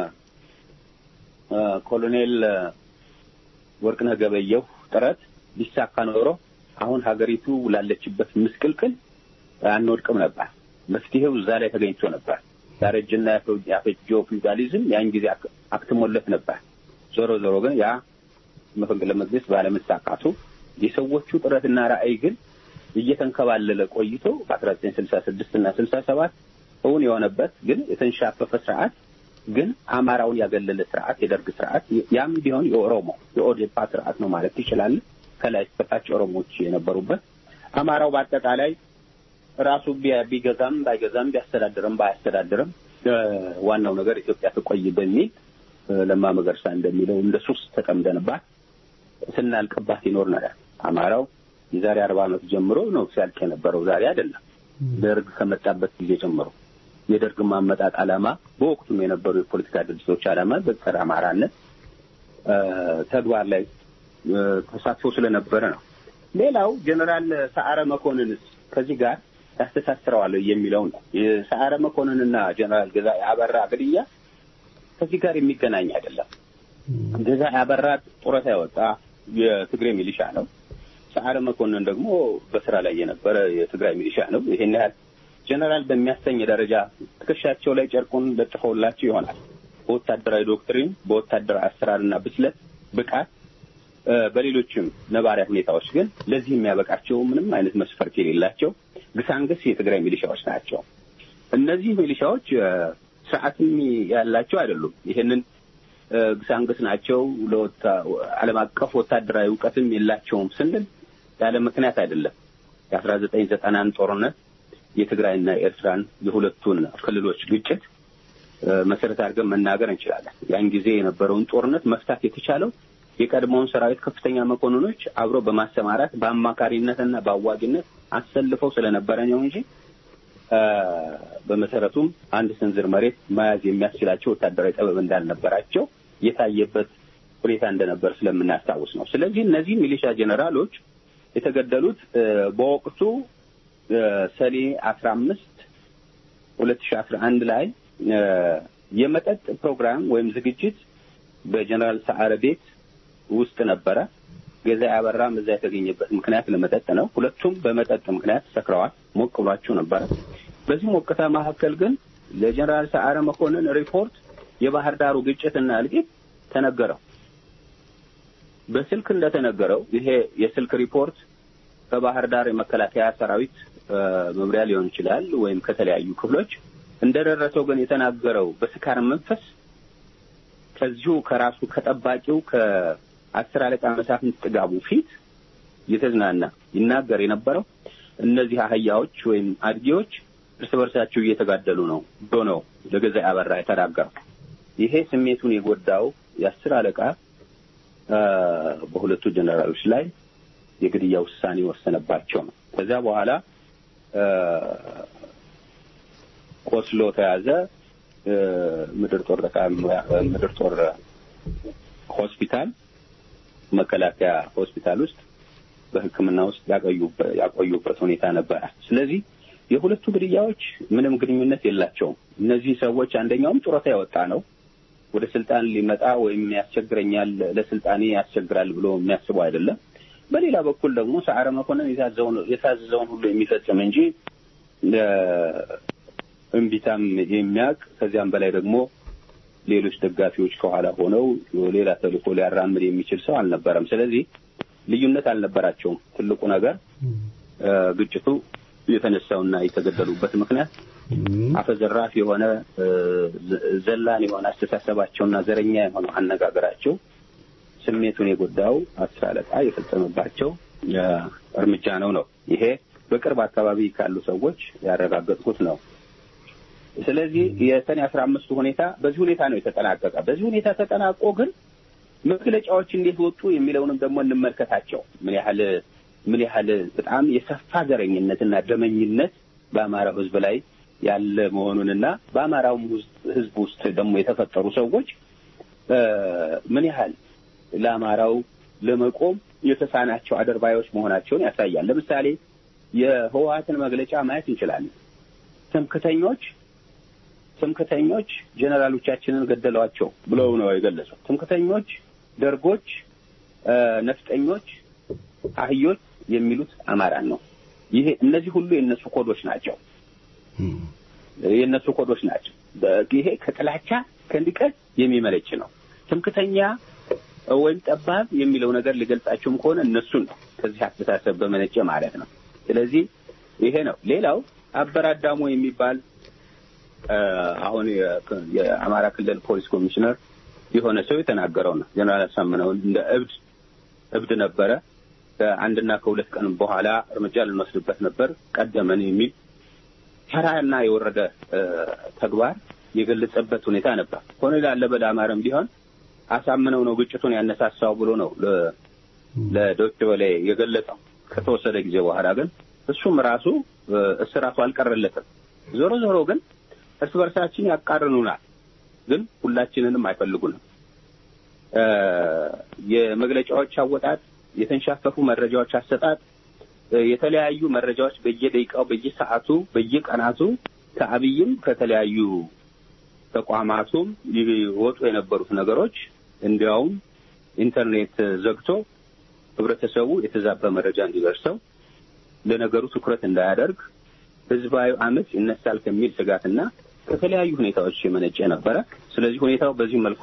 ኮሎኔል ወርቅነህ ገበየሁ ጥረት ቢሳካ ኖሮ አሁን ሀገሪቱ ላለችበት ምስቅልቅል አንወድቅም ነበር። መፍትሄው እዛ ላይ ተገኝቶ ነበር። ያረጀና ያፈጀው ፊውዳሊዝም ያን ጊዜ አክትሞለት ነበር። ዞሮ ዞሮ ግን ያ መፈንቅለ መንግስት ባለመሳካቱ የሰዎቹ ጥረትና ራዕይ ግን እየተንከባለለ ቆይቶ በአስራ ዘጠኝ ስልሳ ስድስት እና ስልሳ ሰባት እውን የሆነበት ግን የተንሻፈፈ ስርዓት ግን አማራውን ያገለለ ስርዓት የደርግ ስርዓት ያም ቢሆን የኦሮሞ የኦዴፓ ስርዓት ነው ማለት ይችላል። ከላይ እስከታች ኦሮሞዎች የነበሩበት አማራው በአጠቃላይ ራሱ ቢገዛም ባይገዛም ቢያስተዳድርም ባያስተዳድርም ዋናው ነገር ኢትዮጵያ ትቆይ በሚል ለማ መገርሳ እንደሚለው እንደ ሱስ ተጠምደንባት ስናልቅባት ይኖር ነገር አማራው የዛሬ አርባ ዓመት ጀምሮ ነው ሲያልቅ የነበረው ዛሬ አይደለም። ደርግ ከመጣበት ጊዜ ጀምሮ የደርግ ማመጣጥ ዓላማ በወቅቱም የነበሩ የፖለቲካ ድርጅቶች ዓላማ በጸረ አማራነት ተግባር ላይ ተሳትፎ ስለነበረ ነው። ሌላው ጀኔራል ሰዓረ መኮንንስ ከዚህ ጋር ያስተሳስረዋል የሚለው ነው። የሰዓረ መኮንንና ጀኔራል ገዛ አበራ ግድያ ከዚህ ጋር የሚገናኝ አይደለም። ገዛ አበራ ጡረታ ያወጣ የትግሬ ሚሊሻ ነው። ሰዓረ መኮንን ደግሞ በስራ ላይ የነበረ የትግራይ ሚሊሻ ነው። ይሄን ያህል ጀነራል በሚያሰኝ ደረጃ ትከሻቸው ላይ ጨርቁን ለጥፈውላቸው ይሆናል። በወታደራዊ ዶክትሪን፣ በወታደራዊ አሰራርና ብስለት፣ ብቃት፣ በሌሎችም ነባሪያ ሁኔታዎች ግን ለዚህ የሚያበቃቸው ምንም አይነት መስፈርት የሌላቸው ግሳንግስ የትግራይ ሚሊሻዎች ናቸው። እነዚህ ሚሊሻዎች እ፣ ስርዓትም ያላቸው አይደሉም። ይሄንን እ፣ ግሳንግስ ናቸው ለወታ- ዓለም አቀፍ ወታደራዊ እውቀትም የላቸውም ስንል ያለ ምክንያት አይደለም። የአስራ ዘጠኝ ዘጠናን ጦርነት የትግራይና የኤርትራን የሁለቱን ክልሎች ግጭት እ፣ መሰረት አድርገን መናገር እንችላለን። ያን ጊዜ የነበረውን ጦርነት መፍታት የተቻለው የቀድሞውን ሰራዊት ከፍተኛ መኮንኖች አብሮ በማሰማራት በአማካሪነትና በአዋጊነት አሰልፈው ስለነበረ ነው እንጂ እ፣ በመሰረቱም አንድ ስንዝር መሬት መያዝ የሚያስችላቸው ወታደራዊ ጥበብ እንዳልነበራቸው የታየበት ሁኔታ እንደነበር ስለምናስታውስ ነው። ስለዚህ እነዚህ ሚሊሻ ጄኔራሎች የተገደሉት እ፣ በወቅቱ እ፣ ሰኔ አስራ አምስት ሁለት ሺ አስራ አንድ ላይ እ፣ የመጠጥ ፕሮግራም ወይም ዝግጅት በጀኔራል ሰዓረ ቤት ውስጥ ነበረ። ገዛ ያበራም እዛ የተገኘበት ምክንያት ለመጠጥ ነው። ሁለቱም በመጠጥ ምክንያት ሰክረዋል። ሞቅ ብሏቸው ነበረ። በዚህ ሞቅታ መካከል ግን ለጀኔራል ሰዓረ መኮንን ሪፖርት የባህር ዳሩ ግጭትና እልቂት ተነገረው። በስልክ እንደተነገረው ይሄ የስልክ ሪፖርት ከባህር ዳር የመከላከያ ሰራዊት እ፣ መምሪያ ሊሆን ይችላል ወይም ከተለያዩ ክፍሎች እንደደረሰው ግን የተናገረው በስካር መንፈስ ከዚሁ ከራሱ ከጠባቂው ከአስር አለቃ መሳፍንት ጥጋቡ ፊት እየተዝናና ይናገር የነበረው እነዚህ አህያዎች ወይም አድጌዎች እርስ በርሳቸው እየተጋደሉ ነው ብሎ ነው ለገዛ ያበራ የተናገረው። ይሄ ስሜቱን የጎዳው የአስር አለቃ እ፣ በሁለቱ ጀኔራሎች ላይ የግድያ ውሳኔ ወሰነባቸው ነው። ከዚያ በኋላ እ፣ ቆስሎ ተያዘ። እ፣ ምድር ጦር ጠቃ ምድር ጦር ሆስፒታል መከላከያ ሆስፒታል ውስጥ በሕክምና ውስጥ ያቆዩበት ያቆዩበት ሁኔታ ነበረ። ስለዚህ የሁለቱ ግድያዎች ምንም ግንኙነት የላቸውም። እነዚህ ሰዎች አንደኛውም ጡረታ የወጣ ነው ወደ ስልጣን ሊመጣ ወይም ያስቸግረኛል ለስልጣኔ ያስቸግራል ብሎ የሚያስበው አይደለም። በሌላ በኩል ደግሞ ሰዓረ መኮንን የታዘውን የታዘዘውን ሁሉ የሚፈጽም እንጂ እ፣ እምቢታም የሚያውቅ ከዚያም በላይ ደግሞ ሌሎች ደጋፊዎች ከኋላ ሆነው ሌላ ተልእኮ ሊያራምድ የሚችል ሰው አልነበረም። ስለዚህ ልዩነት አልነበራቸውም። ትልቁ ነገር እ፣ ግጭቱ የተነሳውና የተገደሉበት ምክንያት አፈዘራፍ የሆነ እ፣ ዘ- ዘላን የሆነ አስተሳሰባቸውና ዘረኛ የሆነው አነጋገራቸው ስሜቱን የጎዳው አስር አለቃ የፈጸመባቸው እ፣ እርምጃ ነው ነው ይሄ በቅርብ አካባቢ ካሉ ሰዎች ያረጋገጥኩት ነው። ስለዚህ የሰኔ አስራ አምስቱ ሁኔታ በዚህ ሁኔታ ነው የተጠናቀቀ። በዚህ ሁኔታ ተጠናቆ ግን መግለጫዎች እንዴት ወጡ የሚለውንም ደግሞ እንመልከታቸው። ምን ያህል ምን ያህል በጣም የሰፋ ዘረኝነትና ደመኝነት በአማራው ሕዝብ ላይ ያለ መሆኑንና በአማራውም ውስጥ- ሕዝብ ውስጥ ደግሞ የተፈጠሩ ሰዎች እ፣ ምን ያህል ለአማራው ለመቆም የተሳናቸው አደርባዮች መሆናቸውን ያሳያል። ለምሳሌ የህወሓትን መግለጫ ማየት እንችላለን። ትምክተኞች ትምክተኞች ጀነራሎቻችንን ገደሏቸው ብለው ነው የገለጹት። ትምክተኞች፣ ደርጎች፣ እ፣ ነፍጠኞች፣ አህዮች የሚሉት አማራን ነው። ይሄ እነዚህ ሁሉ የእነሱ ኮዶች ናቸው። የእነሱ ኮዶች ናቸው። በ- ይሄ ከጥላቻ ከንቀት የሚመለጭ ነው። ትምክተኛ ወይም ጠባብ የሚለው ነገር ሊገልጻቸውም ከሆነ እነሱን ነው ከዚህ አስተሳሰብ በመነጨ ማለት ነው። ስለዚህ ይሄ ነው። ሌላው አበራዳሞ የሚባል እ፣ አሁን የ- የአማራ ክልል ፖሊስ ኮሚሽነር የሆነ ሰው የተናገረው ነው። ጀነራል አሳምነውን እንደ እብድ እብድ ነበረ ከአንድና ከሁለት ቀን በኋላ እርምጃ ልንወስድበት ነበር ቀደመን የሚል ተራና የወረደ እ፣ ተግባር የገለጸበት ሁኔታ ነበር። ኮሎኔል አለበል አማረም ቢሆን አሳምነው ነው ግጭቱን ያነሳሳው ብሎ ነው ለ- ለዶይቼ ቬለ የገለጸው። ከተወሰደ ጊዜ በኋላ ግን እሱም ራሱ እ፣ እስራቱ አልቀረለትም። ዞሮ ዞሮ ግን እርስ በርሳችን ያቃርኑናል፣ ግን ሁላችንንም አይፈልጉንም። እ፣ የመግለጫዎች አወጣጥ፣ የተንሻፈፉ መረጃዎች አሰጣጥ፣ እ፣ የተለያዩ መረጃዎች በየደቂቃው፣ በየሰዓቱ፣ በየቀናቱ ከአብይም ከተለያዩ ተቋማቱም ይወጡ የነበሩት ነገሮች እንዲያውም ኢንተርኔት ዘግቶ ህብረተሰቡ የተዛባ መረጃ እንዲደርሰው ለነገሩ ትኩረት እንዳያደርግ ህዝባዊ አመፅ ይነሳል ከሚል ስጋትና ከተለያዩ ሁኔታዎች የመነጨ ነበረ። ስለዚህ ሁኔታው በዚህ መልኩ ነው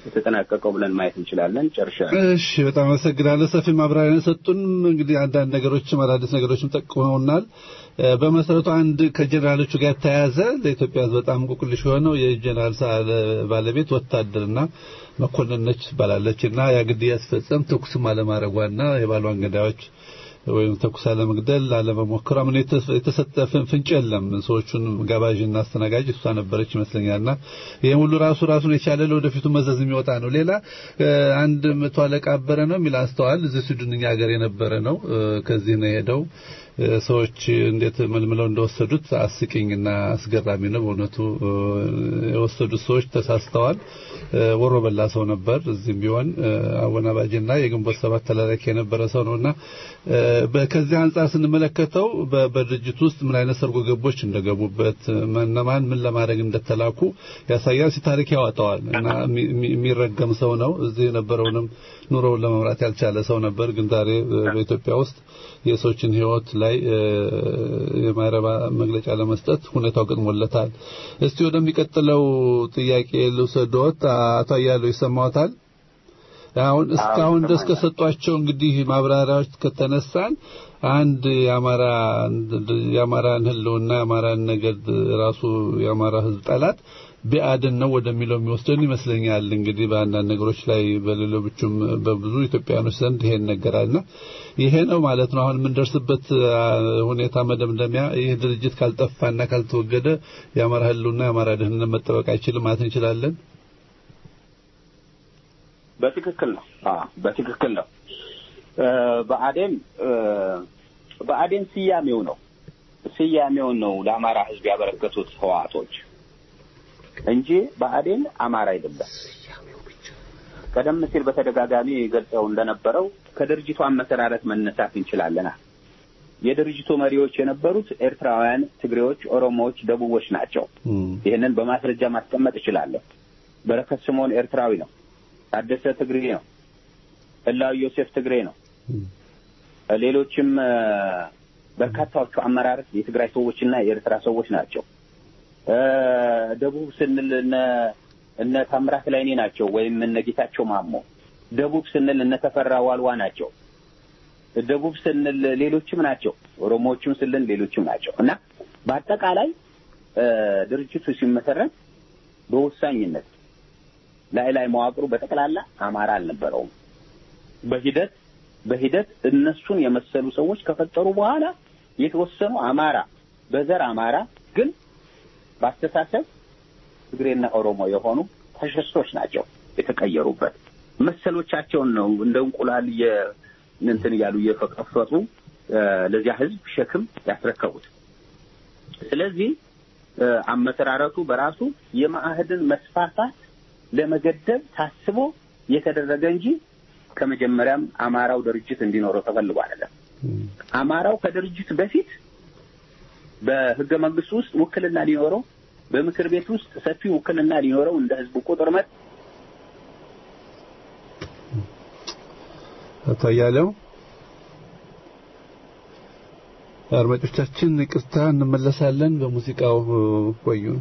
የተጠናቀቀው ብለን ማየት እንችላለን። ጨርሻለሁ። እሺ በጣም አመሰግናለሁ። ሰፊ ማብራሪያ የሰጡን እንግዲህ አንዳንድ ነገሮችም አዳዲስ ነገሮችም ጠቁመውናል። እ፣ በመሰረቱ አንድ ከጀኔራሎቹ ጋር የተያያዘ ለኢትዮጵያ ሕዝብ በጣም እንቆቅልሽ የሆነው የጀኔራል ሰዓረ ባለቤት ወታደርና መኮንን ነች ትባላለች እና ያ ግድያ ሲፈጸም ተኩስም አለማድረጓና የባሏን ገዳዮች ወይም ተኩስ አለመግደል አለመሞከሯ ምን የተ- የተሰጠ ፍን- ፍንጭ የለም። ሰዎቹን ጋባዥና አስተናጋጅ እሷ ነበረች ይመስለኛልና ይሄ ሁሉ ራሱ ራሱን የቻለ ለወደፊቱ መዘዝ የሚወጣ ነው። ሌላ እ፣ አንድ መቶ አለቃ አበረ ነው የሚል አንስተዋል። እዚህ ስዊድን እኛ ሀገር የነበረ ነው። እ፣ ከዚህ ነው የሄደው። እ፣ ሰዎች እንዴት መልምለው እንደወሰዱት አስቂኝና አስገራሚ ነው በእውነቱ። እ፣ የወሰዱት ሰዎች ተሳስተዋል። እ፣ ወሮ በላ ሰው ነበር። እዚህም ቢሆን እ፣ አወናባጅና የግንቦት ሰባት ተላላኪ የነበረ ሰው ነውና እ፣ በ- ከዚህ አንጻር ስንመለከተው በ- በድርጅቱ ውስጥ ምን አይነት ሰርጎ ገቦች እንደገቡበት እነማን ምን ለማድረግ እንደተላኩ ያሳያል። ታሪክ ያወጣዋል እና የሚ- የሚ- የሚረገም ሰው ነው። እዚህ የነበረውንም ኑሮውን ለመምራት ያልቻለ ሰው ነበር። ግን ዛሬ እ፣ በኢትዮጵያ ውስጥ የሰዎችን ሕይወት ላይ እ፣ የማይረባ መግለጫ ለመስጠት ሁኔታው ገጥሞለታል። እስቲ ወደሚቀጥለው ጥያቄ ልውሰዶት። አቶ አያሌው ይሰማዎታል? አሁን እስካሁን ድረስ ከሰጧቸው እንግዲህ ማብራሪያዎች ከተነሳን አንድ የአማራ የአማራን ህልውና የአማራን ነገድ ራሱ የአማራ ህዝብ ጠላት ቢአድን ነው ወደሚለው የሚወስደን ይመስለኛል። እንግዲህ በአንዳንድ ነገሮች ላይ በሌሎችም በብዙ ኢትዮጵያኖች ዘንድ ይሄን ነገራልና ይሄ ነው ማለት ነው። አሁን የምንደርስበት አ፣ ሁኔታ መደምደሚያ ይህ ድርጅት ካልጠፋና ካልተወገደ የአማራ ህልውና የአማራ ደህንነት መጠበቅ አይችልም ማለት እንችላለን። በትክክል ነው። አዎ በትክክል ነው። እ፣ ብአዴን እ፣ ብአዴን ስያሜው ነው ስያሜውን ነው ለአማራ ህዝብ ያበረከቱት ህወሓቶች እንጂ ብአዴን አማራ አይደለም። ቀደም ሲል በተደጋጋሚ ገልጸው እንደነበረው ከድርጅቱ አመሰራረት መነሳት እንችላለና የድርጅቱ መሪዎች የነበሩት ኤርትራውያን፣ ትግሬዎች፣ ኦሮሞዎች፣ ደቡቦች ናቸው። ይህንን በማስረጃ ማስቀመጥ እችላለሁ። በረከት ስምኦን ኤርትራዊ ነው። ታደሰ ትግሬ ነው። ህላዊ ዮሴፍ ትግሬ ነው። ሌሎችም እ፣ በርካታዎቹ አመራር የትግራይ ሰዎችና የኤርትራ ሰዎች ናቸው። እ፣ ደቡብ ስንል እነ እነ ታምራት ላይኔ ናቸው ወይም እነ ጌታቸው ማሞ። ደቡብ ስንል እነ ተፈራ ዋልዋ ናቸው። ደቡብ ስንል ሌሎችም ናቸው። ኦሮሞዎችም ስንል ሌሎችም ናቸው እና በአጠቃላይ እ፣ ድርጅቱ ሲመሰረት በወሳኝነት ላይ ላይ መዋቅሩ በጠቅላላ አማራ አልነበረውም። በሂደት በሂደት እነሱን የመሰሉ ሰዎች ከፈጠሩ በኋላ የተወሰኑ አማራ በዘር አማራ ግን በአስተሳሰብ ትግሬና ኦሮሞ የሆኑ ፋሽስቶች ናቸው የተቀየሩበት። መሰሎቻቸውን ነው እንደ እንቁላል የ እንትን እያሉ እየፈቀፈጡ እ፣ ለዚያ ህዝብ ሸክም ያስረከቡት። ስለዚህ እ፣ አመሰራረቱ በራሱ የማዕህድን መስፋፋት ለመገደብ ታስቦ የተደረገ እንጂ ከመጀመሪያም አማራው ድርጅት እንዲኖረው ተፈልጎ አይደለም። አማራው ከድርጅት በፊት በህገ መንግስቱ ውስጥ ውክልና ሊኖረው፣ በምክር ቤት ውስጥ ሰፊ ውክልና ሊኖረው እንደ ህዝቡ ቁጥር መጠን አቶ አያሌው አድማጮቻችን ይቅርታ እንመለሳለን። በሙዚቃው ቆዩን።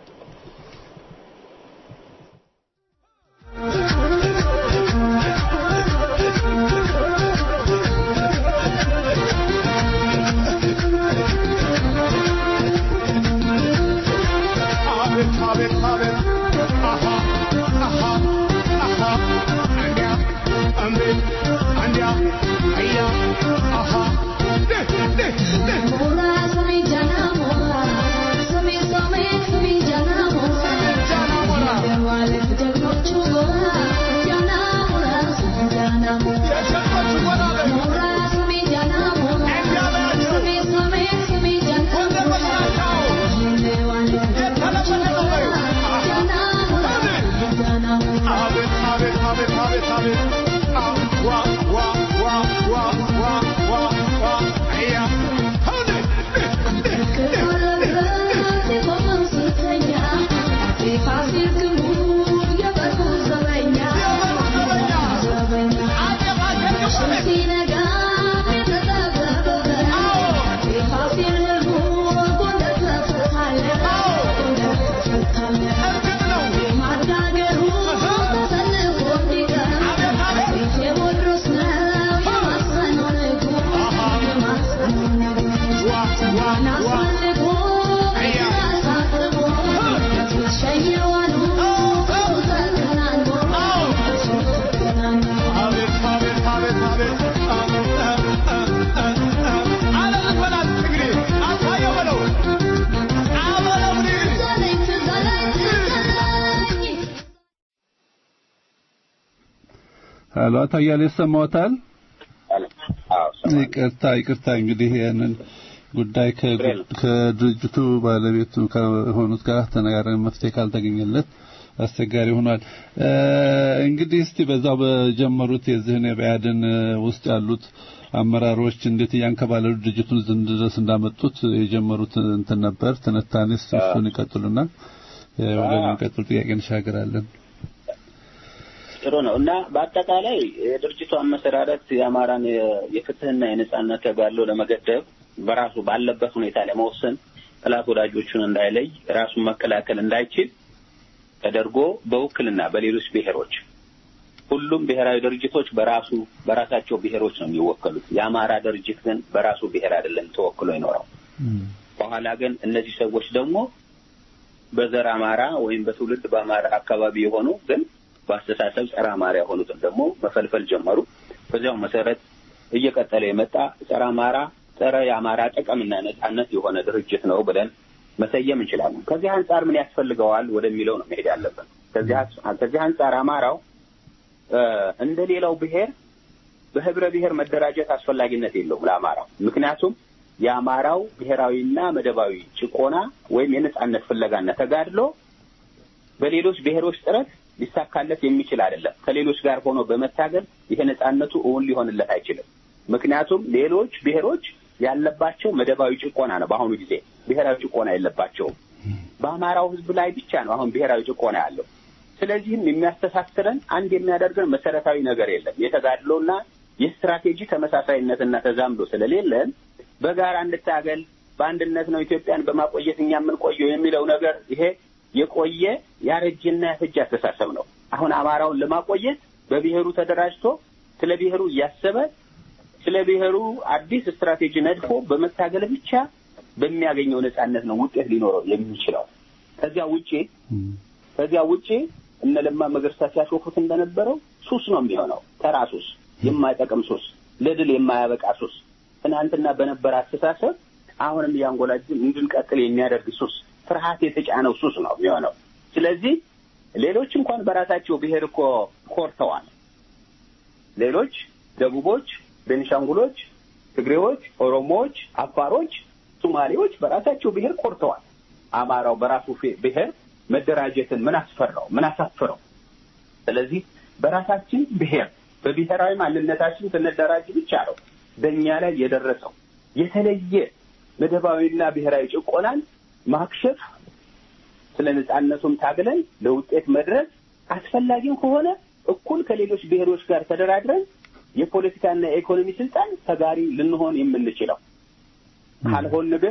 አቤት አቤት አቤት አሃ አሃ አሃ አንዲያ አሜን አንዲያ አያ አሃ ደ ደ ደ የሸንቆቹ ወራለ ወንደሮች ናቸው የተለመደ ነው በይው አቤት አቤት አቤት አቤት አቤት አ ዋ ዋ ዋ ዋ ዋ ዋ ዋ አያ ሆነ እርግጥ ነው ሄሎ አቶ አያሌው ይሰማዎታል? አዎ ይቅርታ ይቅርታ እንግዲህ ያንን ጉዳይ ከ- ከድርጅቱ ባለቤቱ ከሆኑት ጋር ተነጋግረን መፍትሄ ካልተገኘለት አስቸጋሪ ሆኗል። እ፣ እንግዲህ እስቲ በዛው በጀመሩት የዚህን የብአዴን ውስጥ ያሉት አመራሮች እንዴት እያንከባለሉ ድርጅቱን እዚህ ድረስ እንዳመጡት የጀመሩት እንትን ነበር ትንታኔ። እስቲ እሱን ይቀጥሉና እ፣ ወደሚቀጥሉ ጥያቄ እንሻገራለን። ጥሩ ነው እና በአጠቃላይ የድርጅቱ አመሰራረት የአማራን የ- የፍትህና የነጻነት ተጋድሎ ለመገደብ በራሱ ባለበት ሁኔታ ለመወሰን ጠላት ወዳጆቹን እንዳይለይ ራሱን መከላከል እንዳይችል ተደርጎ በውክልና በሌሎች ብሔሮች ሁሉም ብሔራዊ ድርጅቶች በራሱ በራሳቸው ብሔሮች ነው የሚወከሉት። የአማራ ድርጅት ግን በራሱ ብሔር አይደለም ተወክሎ ይኖረው። በኋላ ግን እነዚህ ሰዎች ደግሞ በዘር አማራ ወይም በትውልድ በአማራ አካባቢ የሆኑ ግን በአስተሳሰብ ጸረ አማራ የሆኑትን ደግሞ መፈልፈል ጀመሩ። በዚያው መሰረት እየቀጠለ የመጣ ጸረ አማራ ጸረ የአማራ ጥቅምና ነጻነት የሆነ ድርጅት ነው ብለን መሰየም እንችላለን። ከዚህ አንጻር ምን ያስፈልገዋል ወደሚለው ነው መሄድ ያለብን። ከዚህ አስ- ከዚህ አንጻር አማራው እ፣ እንደ ሌላው ብሔር በህብረ ብሔር መደራጀት አስፈላጊነት የለውም ለአማራው። ምክንያቱም የአማራው ብሔራዊና መደባዊ ጭቆና ወይም የነጻነት ፍለጋና ተጋድሎ በሌሎች ብሔሮች ጥረት ሊሳካለት የሚችል አይደለም። ከሌሎች ጋር ሆኖ በመታገል ይሄ ነጻነቱ እውን ሊሆንለት አይችልም። ምክንያቱም ሌሎች ብሔሮች ያለባቸው መደባዊ ጭቆና ነው። በአሁኑ ጊዜ ብሔራዊ ጭቆና የለባቸውም። በአማራው ህዝብ ላይ ብቻ ነው አሁን ብሔራዊ ጭቆና ያለው። ስለዚህም የሚያስተሳስረን አንድ የሚያደርገን መሰረታዊ ነገር የለም። የተጋድሎና የስትራቴጂ ተመሳሳይነትና ተዛምዶ ስለሌለን በጋራ እንታገል፣ በአንድነት ነው ኢትዮጵያን በማቆየት እኛ የምንቆየው የሚለው ነገር ይሄ የቆየ ያረጀና ያፈጀ አስተሳሰብ ነው። አሁን አማራውን ለማቆየት በብሔሩ ተደራጅቶ ስለ ብሔሩ እያሰበ ስለ ብሔሩ አዲስ ስትራቴጂ ነድፎ በመታገል ብቻ በሚያገኘው ነጻነት ነው ውጤት ሊኖረው የሚችለው። ከዚያ ውጪ ከዚያ ውጪ እነ ለማ መገርሳ ሲያሾፉት እንደነበረው ሱስ ነው የሚሆነው። ተራ ሱስ፣ የማይጠቅም ሱስ፣ ለድል የማያበቃ ሱስ፣ ትናንትና በነበረ አስተሳሰብ አሁንም እያንጎላጅን እንድንቀጥል የሚያደርግ ሱስ፣ ፍርሃት የተጫነው ሱስ ነው የሚሆነው። ስለዚህ ሌሎች እንኳን በራሳቸው ብሔር እኮ ኮርተዋል። ሌሎች ደቡቦች፣ ቤኒሻንጉሎች፣ ትግሬዎች፣ ኦሮሞዎች፣ አፋሮች፣ ሶማሌዎች በራሳቸው ብሔር ኮርተዋል። አማራው በራሱ ፌ- ብሔር መደራጀትን ምን አስፈራው? ምን አሳፍረው? ስለዚህ በራሳችን ብሔር በብሔራዊ ማንነታችን ስንደራጅ ብቻ ነው በእኛ ላይ የደረሰው የተለየ መደባዊና ብሔራዊ ጭቆናን ማክሸፍ ስለ ነጻነቱም ታግለን ለውጤት መድረስ አስፈላጊም ከሆነ እኩል ከሌሎች ብሔሮች ጋር ተደራድረን የፖለቲካና የኢኮኖሚ ስልጣን ተጋሪ ልንሆን የምንችለው ካልሆን ግን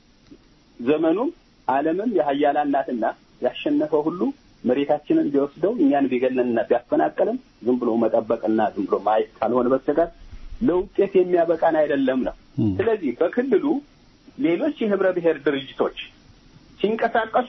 ዘመኑም ዓለምም የሀያላን ናትና ያሸነፈው ሁሉ መሬታችንን ቢወስደው እኛን ቢገለንና ቢያፈናቀልም ዝም ብሎ መጠበቅና ዝም ብሎ ማየት ካልሆነ በስተቀር ለውጤት የሚያበቃን አይደለም ነው። ስለዚህ በክልሉ ሌሎች የህብረ ብሔር ድርጅቶች ሲንቀሳቀሱ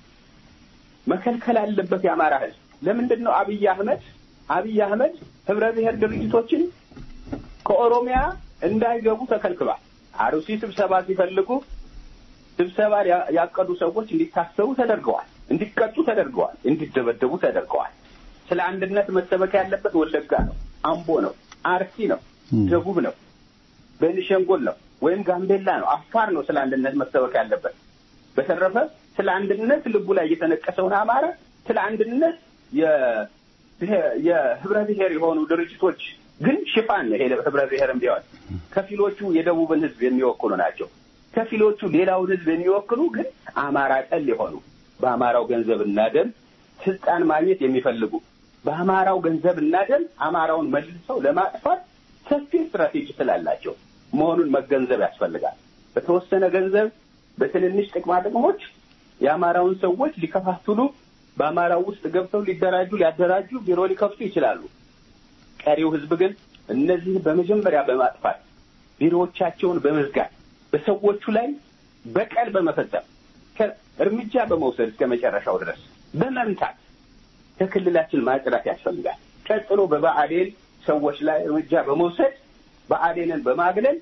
መከልከል አለበት የአማራ ህዝብ። ለምንድን ነው አብይ አህመድ አብይ አህመድ ህብረ ብሔር ድርጅቶችን ከኦሮሚያ እንዳይገቡ ተከልክሏል። አሩሲ ስብሰባ ሲፈልጉ ስብሰባ ያ- ያቀዱ ሰዎች እንዲታሰሩ ተደርገዋል፣ እንዲቀጡ ተደርገዋል፣ እንዲደበደቡ ተደርገዋል። ስለ አንድነት መሰበክ ያለበት ወለጋ ነው፣ አምቦ ነው፣ አርሲ ነው፣ ደቡብ ነው፣ ቤኒሻንጉል ነው ወይም ጋምቤላ ነው፣ አፋር ነው ስለ አንድነት መሰበክ ያለበት። በተረፈ ስለ አንድነት ልቡ ላይ የተነቀሰውን አማራ ስለ አንድነት የ- ብሔር- የህብረ ብሔር የሆኑ ድርጅቶች ግን ሽፋን ነው። ይሄ ህብረ ብሔርም ቢሆን ከፊሎቹ የደቡብን ህዝብ የሚወክሉ ናቸው። ከፊሎቹ ሌላውን ህዝብ የሚወክሉ ግን አማራ ጠል የሆኑ በአማራው ገንዘብና ደም ስልጣን ማግኘት የሚፈልጉ በአማራው ገንዘብና ደም አማራውን መልሰው ለማጥፋት ሰፊ ስትራቴጂ ስላላቸው መሆኑን መገንዘብ ያስፈልጋል። በተወሰነ ገንዘብ በትንንሽ ጥቅማ ጥቅሞች የአማራውን ሰዎች ሊከፋፍሉ በአማራው ውስጥ ገብተው ሊደራጁ ሊያደራጁ ቢሮ ሊከፍቱ ይችላሉ። ቀሪው ህዝብ ግን እነዚህ በመጀመሪያ በማጥፋት ቢሮዎቻቸውን በመዝጋት በሰዎቹ ላይ በቀል በመፈጸም ከ- እርምጃ በመውሰድ እስከ መጨረሻው ድረስ በመምታት ከክልላችን ማጽዳት ያስፈልጋል። ቀጥሎ በብአዴን ሰዎች ላይ እርምጃ በመውሰድ ብአዴንን በማግለል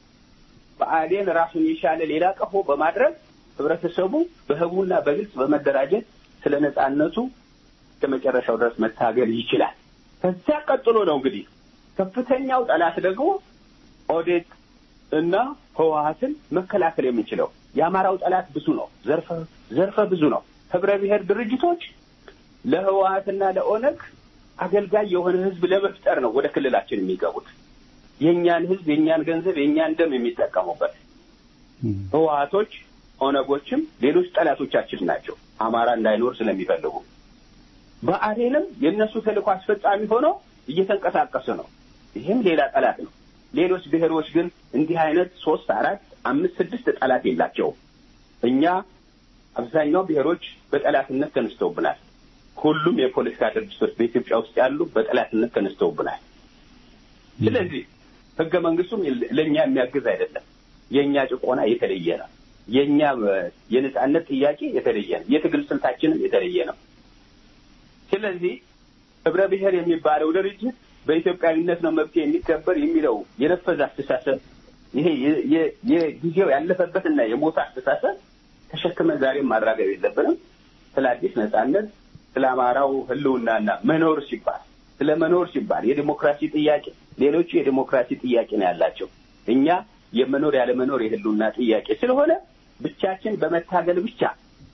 ብአዴን ራሱን የቻለ ሌላ ቀፎ በማድረግ ህብረተሰቡ በህቡና በግልጽ በመደራጀት ስለ ነጻነቱ እስከ መጨረሻው ድረስ መታገል ይችላል። ከዚያ ቀጥሎ ነው እንግዲህ ከፍተኛው ጠላት ደግሞ ኦዴት እና ህወሀትን መከላከል የምንችለው የአማራው ጠላት ብዙ ነው፣ ዘርፈ ዘርፈ ብዙ ነው። ህብረ ብሔር ድርጅቶች ለህወሀትና ለኦነግ አገልጋይ የሆነ ህዝብ ለመፍጠር ነው ወደ ክልላችን የሚገቡት የእኛን ህዝብ የእኛን ገንዘብ የእኛን ደም የሚጠቀሙበት ህወሀቶች ኦነጎችም ሌሎች ጠላቶቻችን ናቸው። አማራ እንዳይኖር ስለሚፈልጉ ብአዴንም የእነሱ ተልእኮ አስፈጻሚ ሆነው እየተንቀሳቀሱ ነው። ይህም ሌላ ጠላት ነው። ሌሎች ብሔሮች ግን እንዲህ አይነት ሶስት፣ አራት፣ አምስት፣ ስድስት ጠላት የላቸውም። እኛ አብዛኛው ብሔሮች በጠላትነት ተነስተውብናል። ሁሉም የፖለቲካ ድርጅቶች በኢትዮጵያ ውስጥ ያሉ በጠላትነት ተነስተውብናል። ስለዚህ ህገ መንግስቱም ለእኛ የሚያግዝ አይደለም። የእኛ ጭቆና የተለየ ነው። የእኛ የነጻነት ጥያቄ የተለየ ነው። የትግል ስልታችንም የተለየ ነው። ስለዚህ ህብረ ብሔር የሚባለው ድርጅት በኢትዮጵያዊነት ነው መብት የሚከበር የሚለው የነፈዘ አስተሳሰብ ይሄ የጊዜው ያለፈበትና የሞተ አስተሳሰብ ተሸክመን ዛሬም ማራገብ የለብንም። ስለ አዲስ ነጻነት፣ ስለ አማራው ህልውናና መኖር ሲባል ስለ መኖር ሲባል የዲሞክራሲ ጥያቄ ሌሎቹ የዲሞክራሲ ጥያቄ ነው ያላቸው። እኛ የመኖር ያለመኖር የህልውና ጥያቄ ስለሆነ ብቻችን በመታገል ብቻ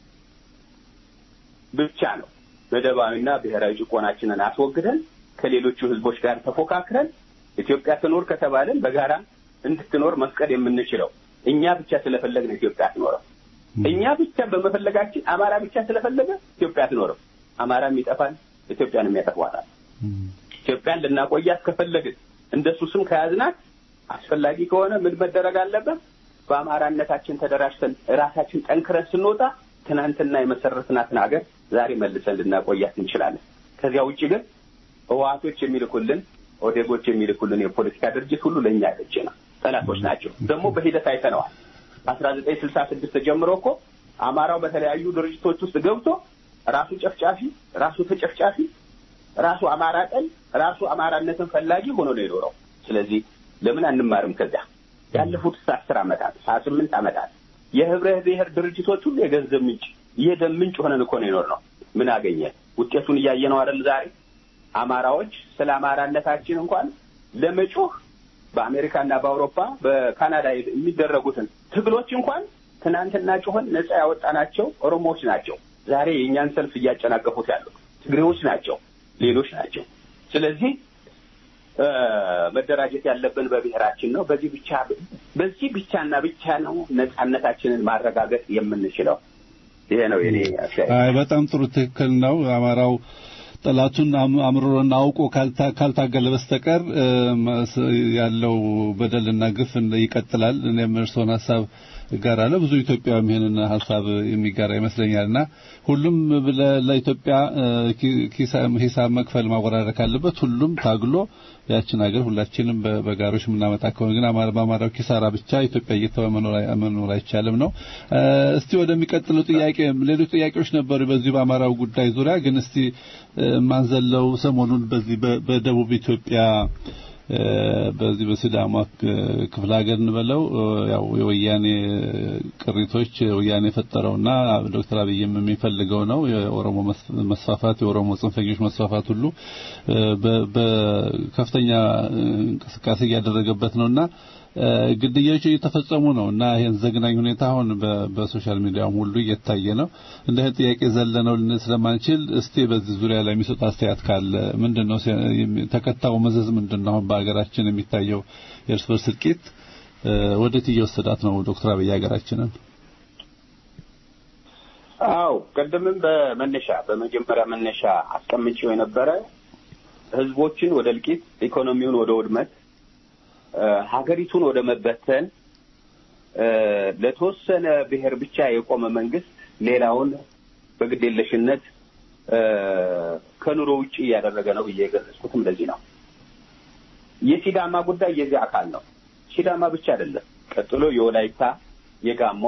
ብቻ ነው መደባዊና ብሔራዊ ጭቆናችንን አስወግደን ከሌሎቹ ህዝቦች ጋር ተፎካክረን ኢትዮጵያ ትኖር ከተባለን በጋራ እንድትኖር መፍቀድ የምንችለው እኛ ብቻ ስለፈለግን ኢትዮጵያ አትኖርም። እኛ ብቻ በመፈለጋችን አማራ ብቻ ስለፈለገ ኢትዮጵያ አትኖርም። አማራም ይጠፋል፣ ኢትዮጵያንም ያጠፏታል። ኢትዮጵያን ልናቆያት ከፈለግን እንደሱ ስም ከያዝናት አስፈላጊ ከሆነ ምን መደረግ አለበት? በአማራነታችን ተደራጅተን ራሳችን ጠንክረን ስንወጣ ትናንትና የመሰረትናትን ሀገር ዛሬ መልሰን ልናቆያት እንችላለን። ከዚያ ውጭ ግን ህወሓቶች የሚልኩልን ኦዴጎች የሚልኩልን የፖለቲካ ድርጅት ሁሉ ለእኛ ያደጀ ነው፣ ጠላቶች ናቸው። ደግሞ በሂደት አይተነዋል። ከአስራ ዘጠኝ ስልሳ ስድስት ጀምሮ እኮ አማራው በተለያዩ ድርጅቶች ውስጥ ገብቶ ራሱ ጨፍጫፊ፣ ራሱ ተጨፍጫፊ፣ ራሱ አማራ ጠል፣ ራሱ አማራነትን ፈላጊ ሆኖ ነው የኖረው። ስለዚህ ለምን አንማርም? ከዚያ ያለፉት አስር ዓመታት ሀያ ስምንት ዓመታት የህብረ ብሔር ድርጅቶች ሁሉ የገንዘብ ምንጭ የደም ምንጭ ሆነን እኮ ነው የኖርነው። ምን አገኘ? ውጤቱን እያየ ነው አይደል? ዛሬ አማራዎች ስለ አማራነታችን እንኳን ለመጮህ በአሜሪካና በአውሮፓ በካናዳ የሚደረጉትን ትግሎች እንኳን ትናንትና ጮኸን ነጻ ያወጣናቸው ኦሮሞዎች ናቸው። ዛሬ የእኛን ሰልፍ እያጨናቀፉት ያሉት ትግሬዎች ናቸው፣ ሌሎች ናቸው። ስለዚህ መደራጀት ያለብን በብሔራችን ነው። በዚህ ብቻ በዚህ ብቻና ብቻ ነው ነጻነታችንን ማረጋገጥ የምንችለው። ይሄ ነው የኔ አስተያየት። አይ በጣም ጥሩ ትክክል ነው። አማራው ጠላቱን አምርሮና አውቆ ካልታገለ በስተቀር ያለው በደልና ግፍ ይቀጥላል። እኔም እርስዎን ሀሳብ እጋራለሁ። ብዙ ኢትዮጵያውያንም ይሄንን ሀሳብ የሚጋራ ይመስለኛልና ሁሉም ለኢትዮጵያ ሂሳብ መክፈል ማወራረድ ካለበት ሁሉም ታግሎ ያችን ሀገር ሁላችንም በጋሮች የምናመጣ ከሆነ ግን በአማራው ኪሳራ ብቻ ኢትዮጵያ እየተወ መኖር አይቻልም ነው። እስቲ ወደሚቀጥለው ጥያቄ ሌሎች ጥያቄዎች ነበሩ በዚህ በአማራው ጉዳይ ዙሪያ ግን እስቲ ማንዘለው ሰሞኑን በዚህ በደቡብ ኢትዮጵያ በዚህ በሲዳማ ክፍለ ሀገር እንበለው ያው የወያኔ ቅሪቶች ወያኔ የፈጠረውና ዶክተር አብይም የሚፈልገው ነው የኦሮሞ መስፋፋት የኦሮሞ ጽንፈኞች መስፋፋት ሁሉ በከፍተኛ እንቅስቃሴ እያደረገበት ነውና ግድያዎች እየተፈጸሙ ነው እና ይሄን ዘግናኝ ሁኔታ አሁን በሶሻል ሚዲያውም ሁሉ እየታየ ነው። እንደ ጥያቄ ዘለነው ልንል ስለማንችል እስቲ በዚህ ዙሪያ ላይ የሚሰጥ አስተያየት ካለ ምንድነው ተከታዩ መዘዝ ምንድነው? አሁን በሀገራችን የሚታየው የእርስ በርስ እልቂት ወዴት እየወሰዳት ነው ዶክተር አብይ ሀገራችንን? አው ቅድምም በመነሻ በመጀመሪያ መነሻ አስቀምጬው የነበረ ህዝቦችን ወደ እልቂት፣ ኢኮኖሚውን ወደ ውድመት ሀገሪቱን ወደ መበተን ለተወሰነ ብሔር ብቻ የቆመ መንግስት ሌላውን በግዴለሽነት ከኑሮ ውጭ እያደረገ ነው ብዬ የገለጽኩትም ለዚህ ነው። የሲዳማ ጉዳይ የዚህ አካል ነው። ሲዳማ ብቻ አይደለም። ቀጥሎ የወላይታ፣ የጋሞ፣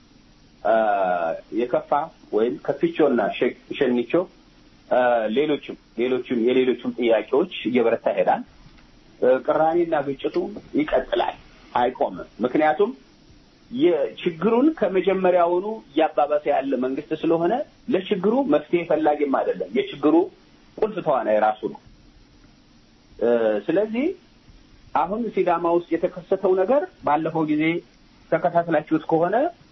የከፋ ወይም ከፊቾና ሸኒቾ ሌሎችም ሌሎችም የሌሎችም ጥያቄዎች እየበረታ ይሄዳል። ቅራኔና ግጭቱ ይቀጥላል፣ አይቆምም። ምክንያቱም የችግሩን ከመጀመሪያውኑ እያባባሰ ያለ መንግስት ስለሆነ ለችግሩ መፍትሄ ፈላጊም አይደለም። የችግሩ ቁልፍ ተዋናይ ራሱ ነው። ስለዚህ አሁን ሲዳማ ውስጥ የተከሰተው ነገር ባለፈው ጊዜ ተከታትላችሁት ከሆነ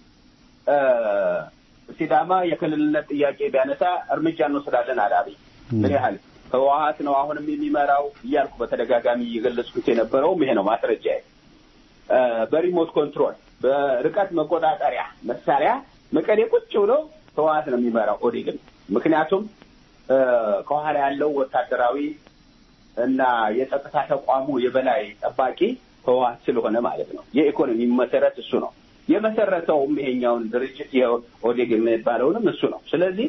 ሲዳማ የክልልነት ጥያቄ ቢያነሳ እርምጃ እንወስዳለን አለ አብይ። ምን ያህል ህወሀት ነው አሁንም የሚመራው እያልኩ በተደጋጋሚ እየገለጽኩት የነበረውም ይሄ ነው ማስረጃ። በሪሞት ኮንትሮል በርቀት መቆጣጠሪያ መሳሪያ መቀሌ ቁጭ ብሎ ህወሀት ነው የሚመራው ኦዴግን። ምክንያቱም ከኋላ ያለው ወታደራዊ እና የጸጥታ ተቋሙ የበላይ ጠባቂ ህወሀት ስለሆነ ማለት ነው። የኢኮኖሚ መሰረት እሱ ነው የመሰረተውም ይሄኛውን ድርጅት የኦዴግ የሚባለውንም እሱ ነው። ስለዚህ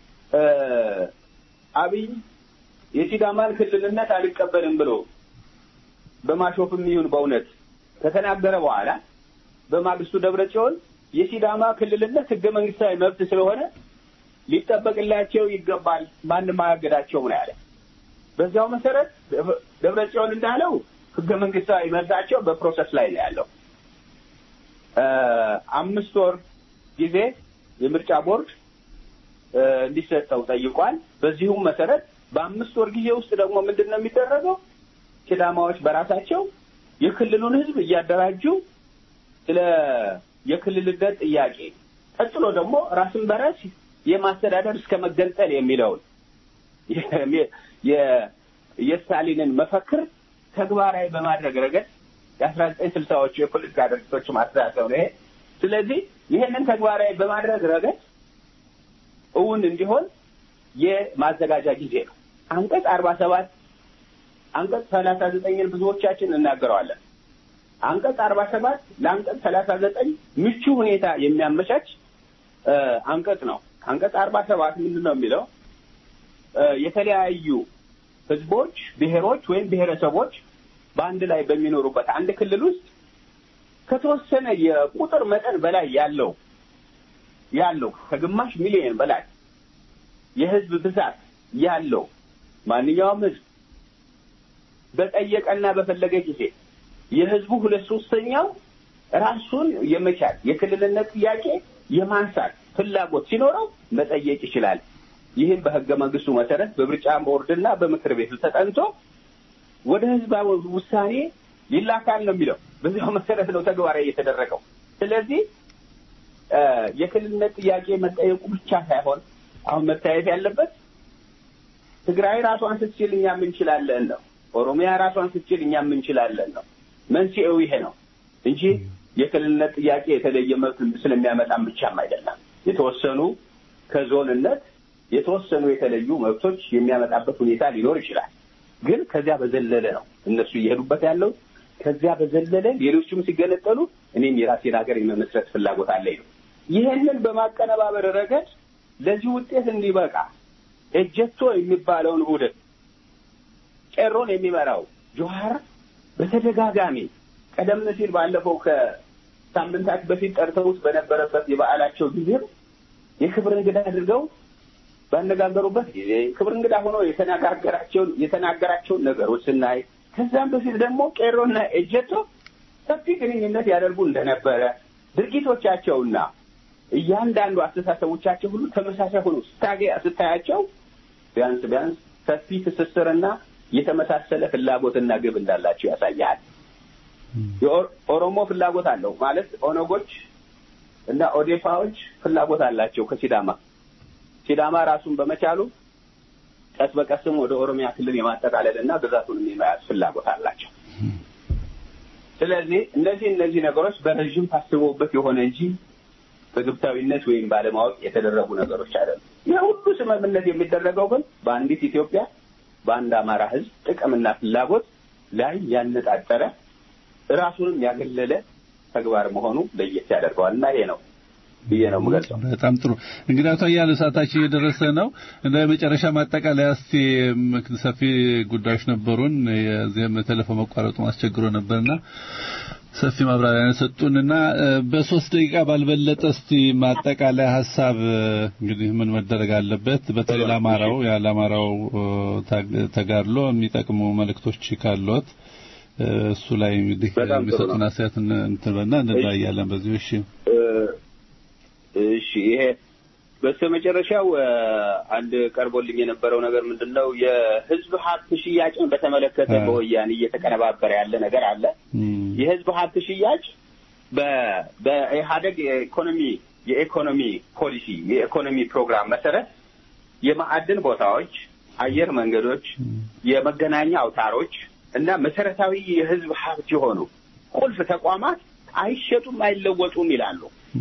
አብይ የሲዳማን ክልልነት አልቀበልም ብሎ በማሾፍም ይሁን በእውነት ከተናገረ በኋላ በማግስቱ ደብረ ጽዮን የሲዳማ ክልልነት ህገ መንግስታዊ መብት ስለሆነ ሊጠበቅላቸው ይገባል፣ ማንም አያገዳቸውም ነው ያለ። በዚያው መሰረት ደብረ ጽዮን እንዳለው ህገ መንግስታዊ መብታቸው በፕሮሰስ ላይ ነው ያለው። አምስት ወር ጊዜ የምርጫ ቦርድ እንዲሰጠው ጠይቋል። በዚሁም መሰረት በአምስት ወር ጊዜ ውስጥ ደግሞ ምንድን ነው የሚደረገው? ሲዳማዎች በራሳቸው የክልሉን ህዝብ እያደራጁ ስለ የክልልነት ጥያቄ ቀጥሎ ደግሞ ራስን በራስ የማስተዳደር እስከ መገንጠል የሚለውን የስታሊንን መፈክር ተግባራዊ በማድረግ ረገድ የአስራ ዘጠኝ ስልሳዎቹ የፖለቲካ ድርጅቶች ማስተሳሰብ ነው ይሄ። ስለዚህ ይህንን ተግባራዊ በማድረግ ረገድ እውን እንዲሆን የማዘጋጃ ጊዜ ነው። አንቀጽ አርባ ሰባት አንቀጽ ሰላሳ ዘጠኝን ብዙዎቻችን እናገረዋለን። አንቀጽ አርባ ሰባት ለአንቀጽ ሰላሳ ዘጠኝ ምቹ ሁኔታ የሚያመቻች አንቀጽ ነው። አንቀጽ አርባ ሰባት ምንድን ነው የሚለው? የተለያዩ ህዝቦች፣ ብሔሮች ወይም ብሔረሰቦች በአንድ ላይ በሚኖሩበት አንድ ክልል ውስጥ ከተወሰነ የቁጥር መጠን በላይ ያለው ያለው ከግማሽ ሚሊዮን በላይ የህዝብ ብዛት ያለው ማንኛውም ህዝብ በጠየቀና በፈለገ ጊዜ የህዝቡ ሁለት ሶስተኛው ራሱን የመቻል የክልልነት ጥያቄ የማንሳት ፍላጎት ሲኖረው መጠየቅ ይችላል። ይህም በህገ መንግስቱ መሰረት በምርጫ ቦርድና በምክር ቤቱ ተጠንቶ ወደ ህዝባዊ ውሳኔ ይላካል ነው የሚለው። በዚያው መሰረት ነው ተግባራዊ የተደረገው። ስለዚህ የክልልነት ጥያቄ መጠየቁ ብቻ ሳይሆን አሁን መታየት ያለበት ትግራይ ራሷን ስትችል እኛም እንችላለን ነው። ኦሮሚያ ራሷን ስትችል እኛም እንችላለን ነው። መንስኤው ይሄ ነው እንጂ የክልልነት ጥያቄ የተለየ መብት ስለሚያመጣም ብቻም አይደለም። የተወሰኑ ከዞንነት የተወሰኑ የተለዩ መብቶች የሚያመጣበት ሁኔታ ሊኖር ይችላል። ግን ከዚያ በዘለለ ነው እነሱ እየሄዱበት ያለው። ከዚያ በዘለለ ሌሎችም ሲገነጠሉ እኔም የራሴን ሀገር የመመስረት ፍላጎት አለኝ ነው። ይህንን በማቀነባበር ረገድ ለዚህ ውጤት እንዲበቃ ኤጀቶ የሚባለውን ቡድን ቄሮን የሚመራው ጆሀር በተደጋጋሚ ቀደም ሲል ባለፈው ከሳምንታት በፊት ጠርተውት በነበረበት የበዓላቸው ጊዜም የክብር እንግዳ አድርገው ባነጋገሩበት ጊዜ ክብር እንግዳ ሆኖ የተነጋገራቸውን የተናገራቸውን ነገሮች ስናይ ከዛም በፊት ደግሞ ቄሮና ኤጀቶ ሰፊ ግንኙነት ያደርጉ እንደነበረ ድርጊቶቻቸውና እያንዳንዱ አስተሳሰቦቻቸው ሁሉ ተመሳሳይ ሆኖ ስታገ ስታያቸው ቢያንስ ቢያንስ ሰፊ ትስስርና የተመሳሰለ ፍላጎትና ግብ እንዳላቸው ያሳያል። የኦሮሞ ፍላጎት አለው ማለት ኦነጎች እና ኦዴፓዎች ፍላጎት አላቸው ከሲዳማ ሲዳማ ራሱን በመቻሉ ቀስ በቀስም ወደ ኦሮሚያ ክልል የማጠቃለል እና ግዛቱን የመያዝ ፍላጎት አላቸው። ስለዚህ እነዚህ እነዚህ ነገሮች በረዥም ታስበውበት የሆነ እንጂ በግብታዊነት ወይም ባለማወቅ የተደረጉ ነገሮች አይደሉም። ይህ ሁሉ ስምምነት የሚደረገው ግን በአንዲት ኢትዮጵያ በአንድ አማራ ሕዝብ ጥቅምና ፍላጎት ላይ ያነጣጠረ ራሱንም ያገለለ ተግባር መሆኑ ለየት ያደርገዋል እና ይሄ ነው ብዬ ነው የምገልጸው። በጣም ጥሩ እንግዲህ አቶ አያሌው ሰዓታችን እየደረሰ ነው። እንደ መጨረሻ ማጠቃለያ እስቲ ሰፊ ጉዳዮች ነበሩን። የዚህም ቴሌፎን መቋረጡ አስቸግሮ ነበርና ሰፊ ማብራሪያ ሰጡንና በሶስት ደቂቃ ባልበለጠ እስቲ ማጠቃለያ ሀሳብ እንግዲህ ምን መደረግ አለበት በተለይ ለአማራው ያለአማራው ተጋድሎ የሚጠቅሙ መልእክቶች ካሉት እሱ ላይ እንግዲህ የሚሰጡን አስተያየት እንትንበና እንለያያለን በዚሁ እሺ እሺ ይሄ በስተመጨረሻው እ፣ አንድ ቀርቦልኝ የነበረው ነገር ምንድን ነው? የህዝብ ሀብት ሽያጭን በተመለከተ አ። በወያኔ እየተቀነባበረ ያለ ነገር አለ። የህዝብ ሀብት ሽያጭ በ- በኢህአደግ የኢኮኖሚ የኢኮኖሚ ፖሊሲ የኢኮኖሚ ፕሮግራም መሰረት የማዕድን ቦታዎች፣ አየር መንገዶች፣ የመገናኛ አውታሮች እና መሰረታዊ የህዝብ ሀብት የሆኑ ቁልፍ ተቋማት አይሸጡም፣ አይለወጡም ይላሉ።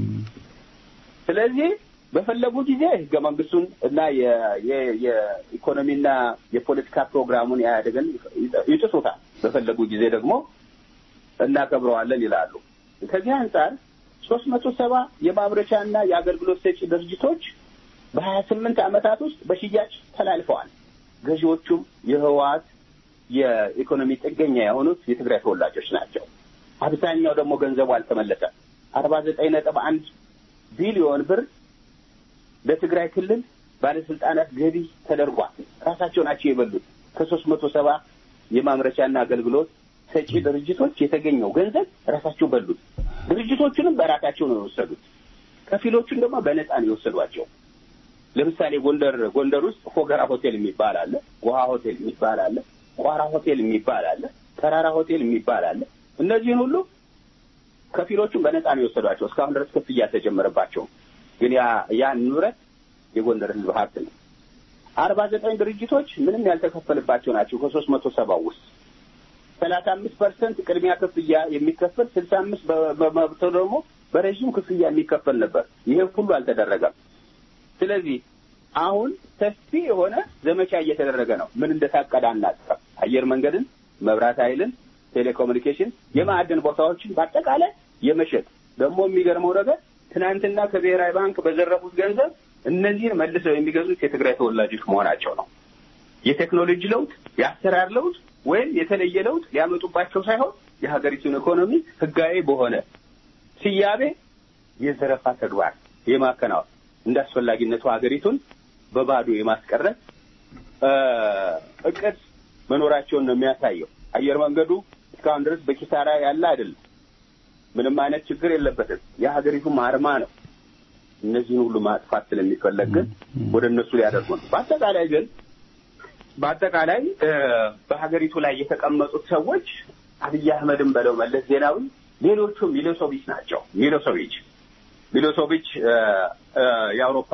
ስለዚህ በፈለጉ ጊዜ ህገ መንግስቱን እና የ- የ- የኢኮኖሚና የፖለቲካ ፕሮግራሙን ኢህአዴግን ይጥሱታል። በፈለጉ ጊዜ ደግሞ እናከብረዋለን ይላሉ። ከዚህ አንጻር ሶስት መቶ ሰባ የማምረቻና የአገልግሎት ሰጪ ድርጅቶች በሀያ ስምንት ዓመታት ውስጥ በሽያጭ ተላልፈዋል። ገዢዎቹም የህወሓት የኢኮኖሚ ጥገኛ የሆኑት የትግራይ ተወላጆች ናቸው። አብዛኛው ደግሞ ገንዘቡ አልተመለሰም። አርባ ዘጠኝ ነጥብ አንድ ቢሊዮን ብር ለትግራይ ክልል ባለስልጣናት ገቢ ተደርጓል። ራሳቸው ናቸው የበሉት። ከሶስት መቶ ሰባ የማምረቻና አገልግሎት ሰጪ ድርጅቶች የተገኘው ገንዘብ ራሳቸው በሉት። ድርጅቶቹንም በራሳቸው ነው የወሰዱት። ከፊሎቹን ደግሞ በነፃ ነው የወሰዷቸው። ለምሳሌ ጎንደር ጎንደር ውስጥ ፎገራ ሆቴል የሚባል አለ፣ ውሃ ሆቴል የሚባል አለ፣ ቋራ ሆቴል የሚባል አለ፣ ተራራ ሆቴል የሚባል አለ። እነዚህን ሁሉ ከፊሎቹን በነፃ ነው የወሰዷቸው። እስካሁን ድረስ ክፍያ አልተጀመረባቸውም። ግን ያ ያ ንብረት የጎንደር ህዝብ ሀብት ነው። አርባ ዘጠኝ ድርጅቶች ምንም ያልተከፈልባቸው ናቸው ከሶስት መቶ ሰባው ውስጥ ሰላሳ አምስት ፐርሰንት ቅድሚያ ክፍያ የሚከፈል ስልሳ አምስት በመብቶ ደግሞ በረዥም ክፍያ የሚከፈል ነበር። ይሄ ሁሉ አልተደረገም። ስለዚህ አሁን ሰፊ የሆነ ዘመቻ እየተደረገ ነው። ምን እንደታቀደ አናውቅም። አየር መንገድን፣ መብራት ኃይልን፣ ቴሌኮሙኒኬሽን፣ የማዕድን ቦታዎችን በአጠቃላይ የመሸጥ ደግሞ የሚገርመው ነገር ትናንትና ከብሔራዊ ባንክ በዘረፉት ገንዘብ እነዚህን መልሰው የሚገዙት የትግራይ ተወላጆች መሆናቸው ነው። የቴክኖሎጂ ለውጥ፣ የአሰራር ለውጥ ወይም የተለየ ለውጥ ሊያመጡባቸው ሳይሆን የሀገሪቱን ኢኮኖሚ ህጋዊ በሆነ ስያሜ የዘረፋ ተግባር የማከናወን እንደ አስፈላጊነቱ ሀገሪቱን በባዶ የማስቀረት እቅድ መኖራቸውን ነው የሚያሳየው። አየር መንገዱ እስካሁን ድረስ በኪሳራ ያለ አይደለም። ምንም አይነት ችግር የለበትም። የሀገሪቱም አርማ ነው። እነዚህን ሁሉ ማጥፋት ስለሚፈለግ ግን ወደ እነሱ ሊያደርጉ ነው። በአጠቃላይ ግን በአጠቃላይ በሀገሪቱ ላይ የተቀመጡት ሰዎች አብይ አህመድን በለው መለስ ዜናዊ፣ ሌሎቹም ሚሎሶቪች ናቸው። ሚሎሶቪች ሚሎሶቪች የአውሮፓ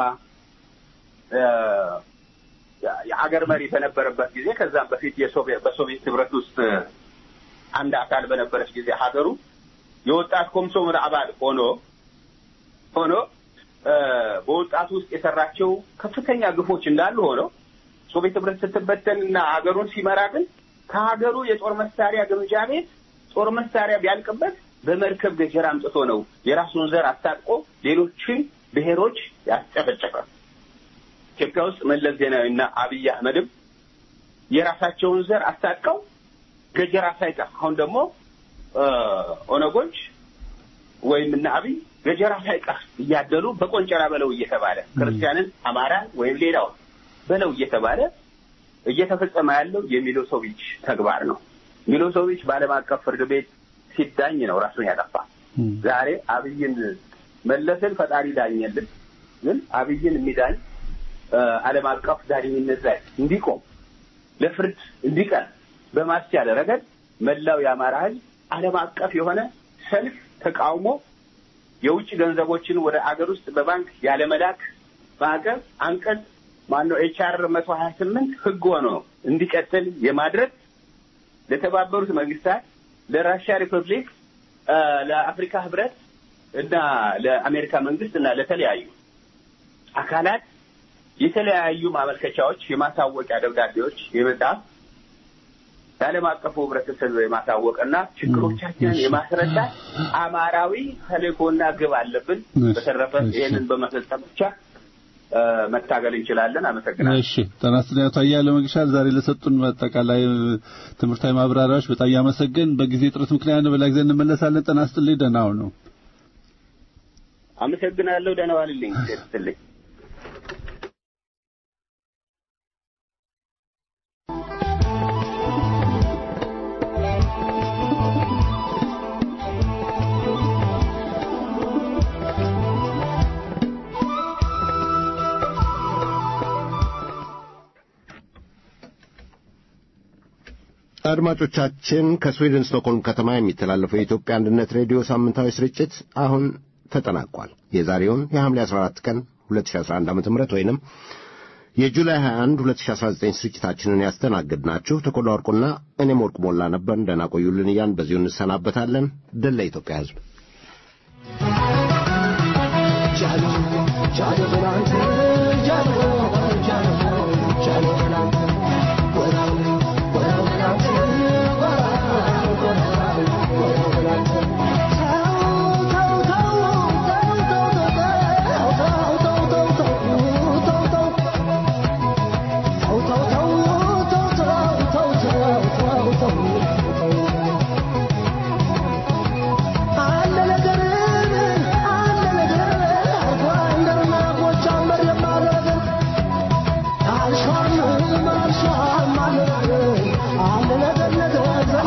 የአገር መሪ በነበረበት ጊዜ ከዛም በፊት በሶቪየት ህብረት ውስጥ አንድ አካል በነበረች ጊዜ ሀገሩ የወጣት ኮሚሶን አባል ሆኖ ሆኖ በወጣቱ ውስጥ የሰራቸው ከፍተኛ ግፎች እንዳሉ ሆነው ሶቪየት ህብረት ስትበተን እና ሀገሩን ሲመራ ግን ከሀገሩ የጦር መሳሪያ ግምጃ ቤት ጦር መሳሪያ ቢያልቅበት በመርከብ ገጀራ አምጥቶ ነው የራሱን ዘር አስታጥቆ ሌሎችን ብሔሮች ያስጨፈጨፈ። ኢትዮጵያ ውስጥ መለስ ዜናዊና አብይ አህመድም የራሳቸውን ዘር አስታጥቀው ገጀራ ሳይቀር አሁን ደግሞ ኦነጎች ወይም እነ አብይ ገጀራ ሳይቀር እያደሉ በቆንጨራ በለው እየተባለ ክርስቲያንን፣ አማራን ወይም ሌላውን በለው እየተባለ እየተፈጸመ ያለው የሚሎሶቪች ተግባር ነው። ሚሎሶቪች በዓለም አቀፍ ፍርድ ቤት ሲዳኝ ነው ራሱን ያጠፋ። ዛሬ አብይን መለስን ፈጣሪ ዳኘልን፣ ግን አብይን የሚዳኝ ዓለም አቀፍ ዳኝነት ላይ እንዲቆም ለፍርድ እንዲቀር በማስቻል ረገድ መላው የአማራ ሕዝብ ዓለም አቀፍ የሆነ ሰልፍ ተቃውሞ የውጭ ገንዘቦችን ወደ አገር ውስጥ በባንክ ያለመላክ ማዕቀብ አንቀጽ ማነው ኤችአር መቶ ሀያ ስምንት ህግ ሆኖ እንዲቀጥል የማድረግ ለተባበሩት መንግስታት፣ ለራሽያ ሪፐብሊክ፣ ለአፍሪካ ህብረት እና ለአሜሪካ መንግስት እና ለተለያዩ አካላት የተለያዩ ማመልከቻዎች፣ የማሳወቂያ ደብዳቤዎች የመጻፍ ለዓለም አቀፉ ህብረተሰብ የማሳወቅና ችግሮቻችንን የማስረዳት አማራዊ ተልእኮና ግብ አለብን። በተረፈ ይህንን በመፈጸም ብቻ መታገል እንችላለን። አመሰግናለሁ። እሺ ጤና ይስጥልኝ አቶ አያሌው መግሻል ዛሬ ለሰጡን አጠቃላይ ትምህርታዊ ማብራሪያዎች በጣም ያመሰግን። በጊዜ ጥረት ምክንያት በሌላ ጊዜ እንመለሳለን። ጤና ይስጥልኝ። ደህና ሁኑ። አመሰግናለሁ። ደህና ዋልልኝ። ይስጥልኝ። አድማጮቻችን ከስዊድን ስቶክሆልም ከተማ የሚተላለፈው የኢትዮጵያ አንድነት ሬዲዮ ሳምንታዊ ስርጭት አሁን ተጠናቋል። የዛሬውን የሐምሌ 14 ቀን 2011 ዓ.ም ወይንም የጁላይ 21 2019 ስርጭታችንን ያስተናግድናችሁ ተኮላ ወርቁና እኔም ወርቁ ሞላ ነበር። ደህና ቆዩልን እያን በዚሁ እንሰናበታለን። ድል ለኢትዮጵያ ሕዝብ።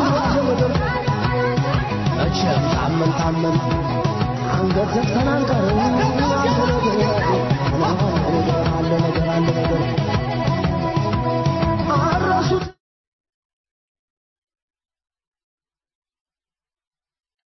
ታመን ታመን አንገት ዘግተን አንቀር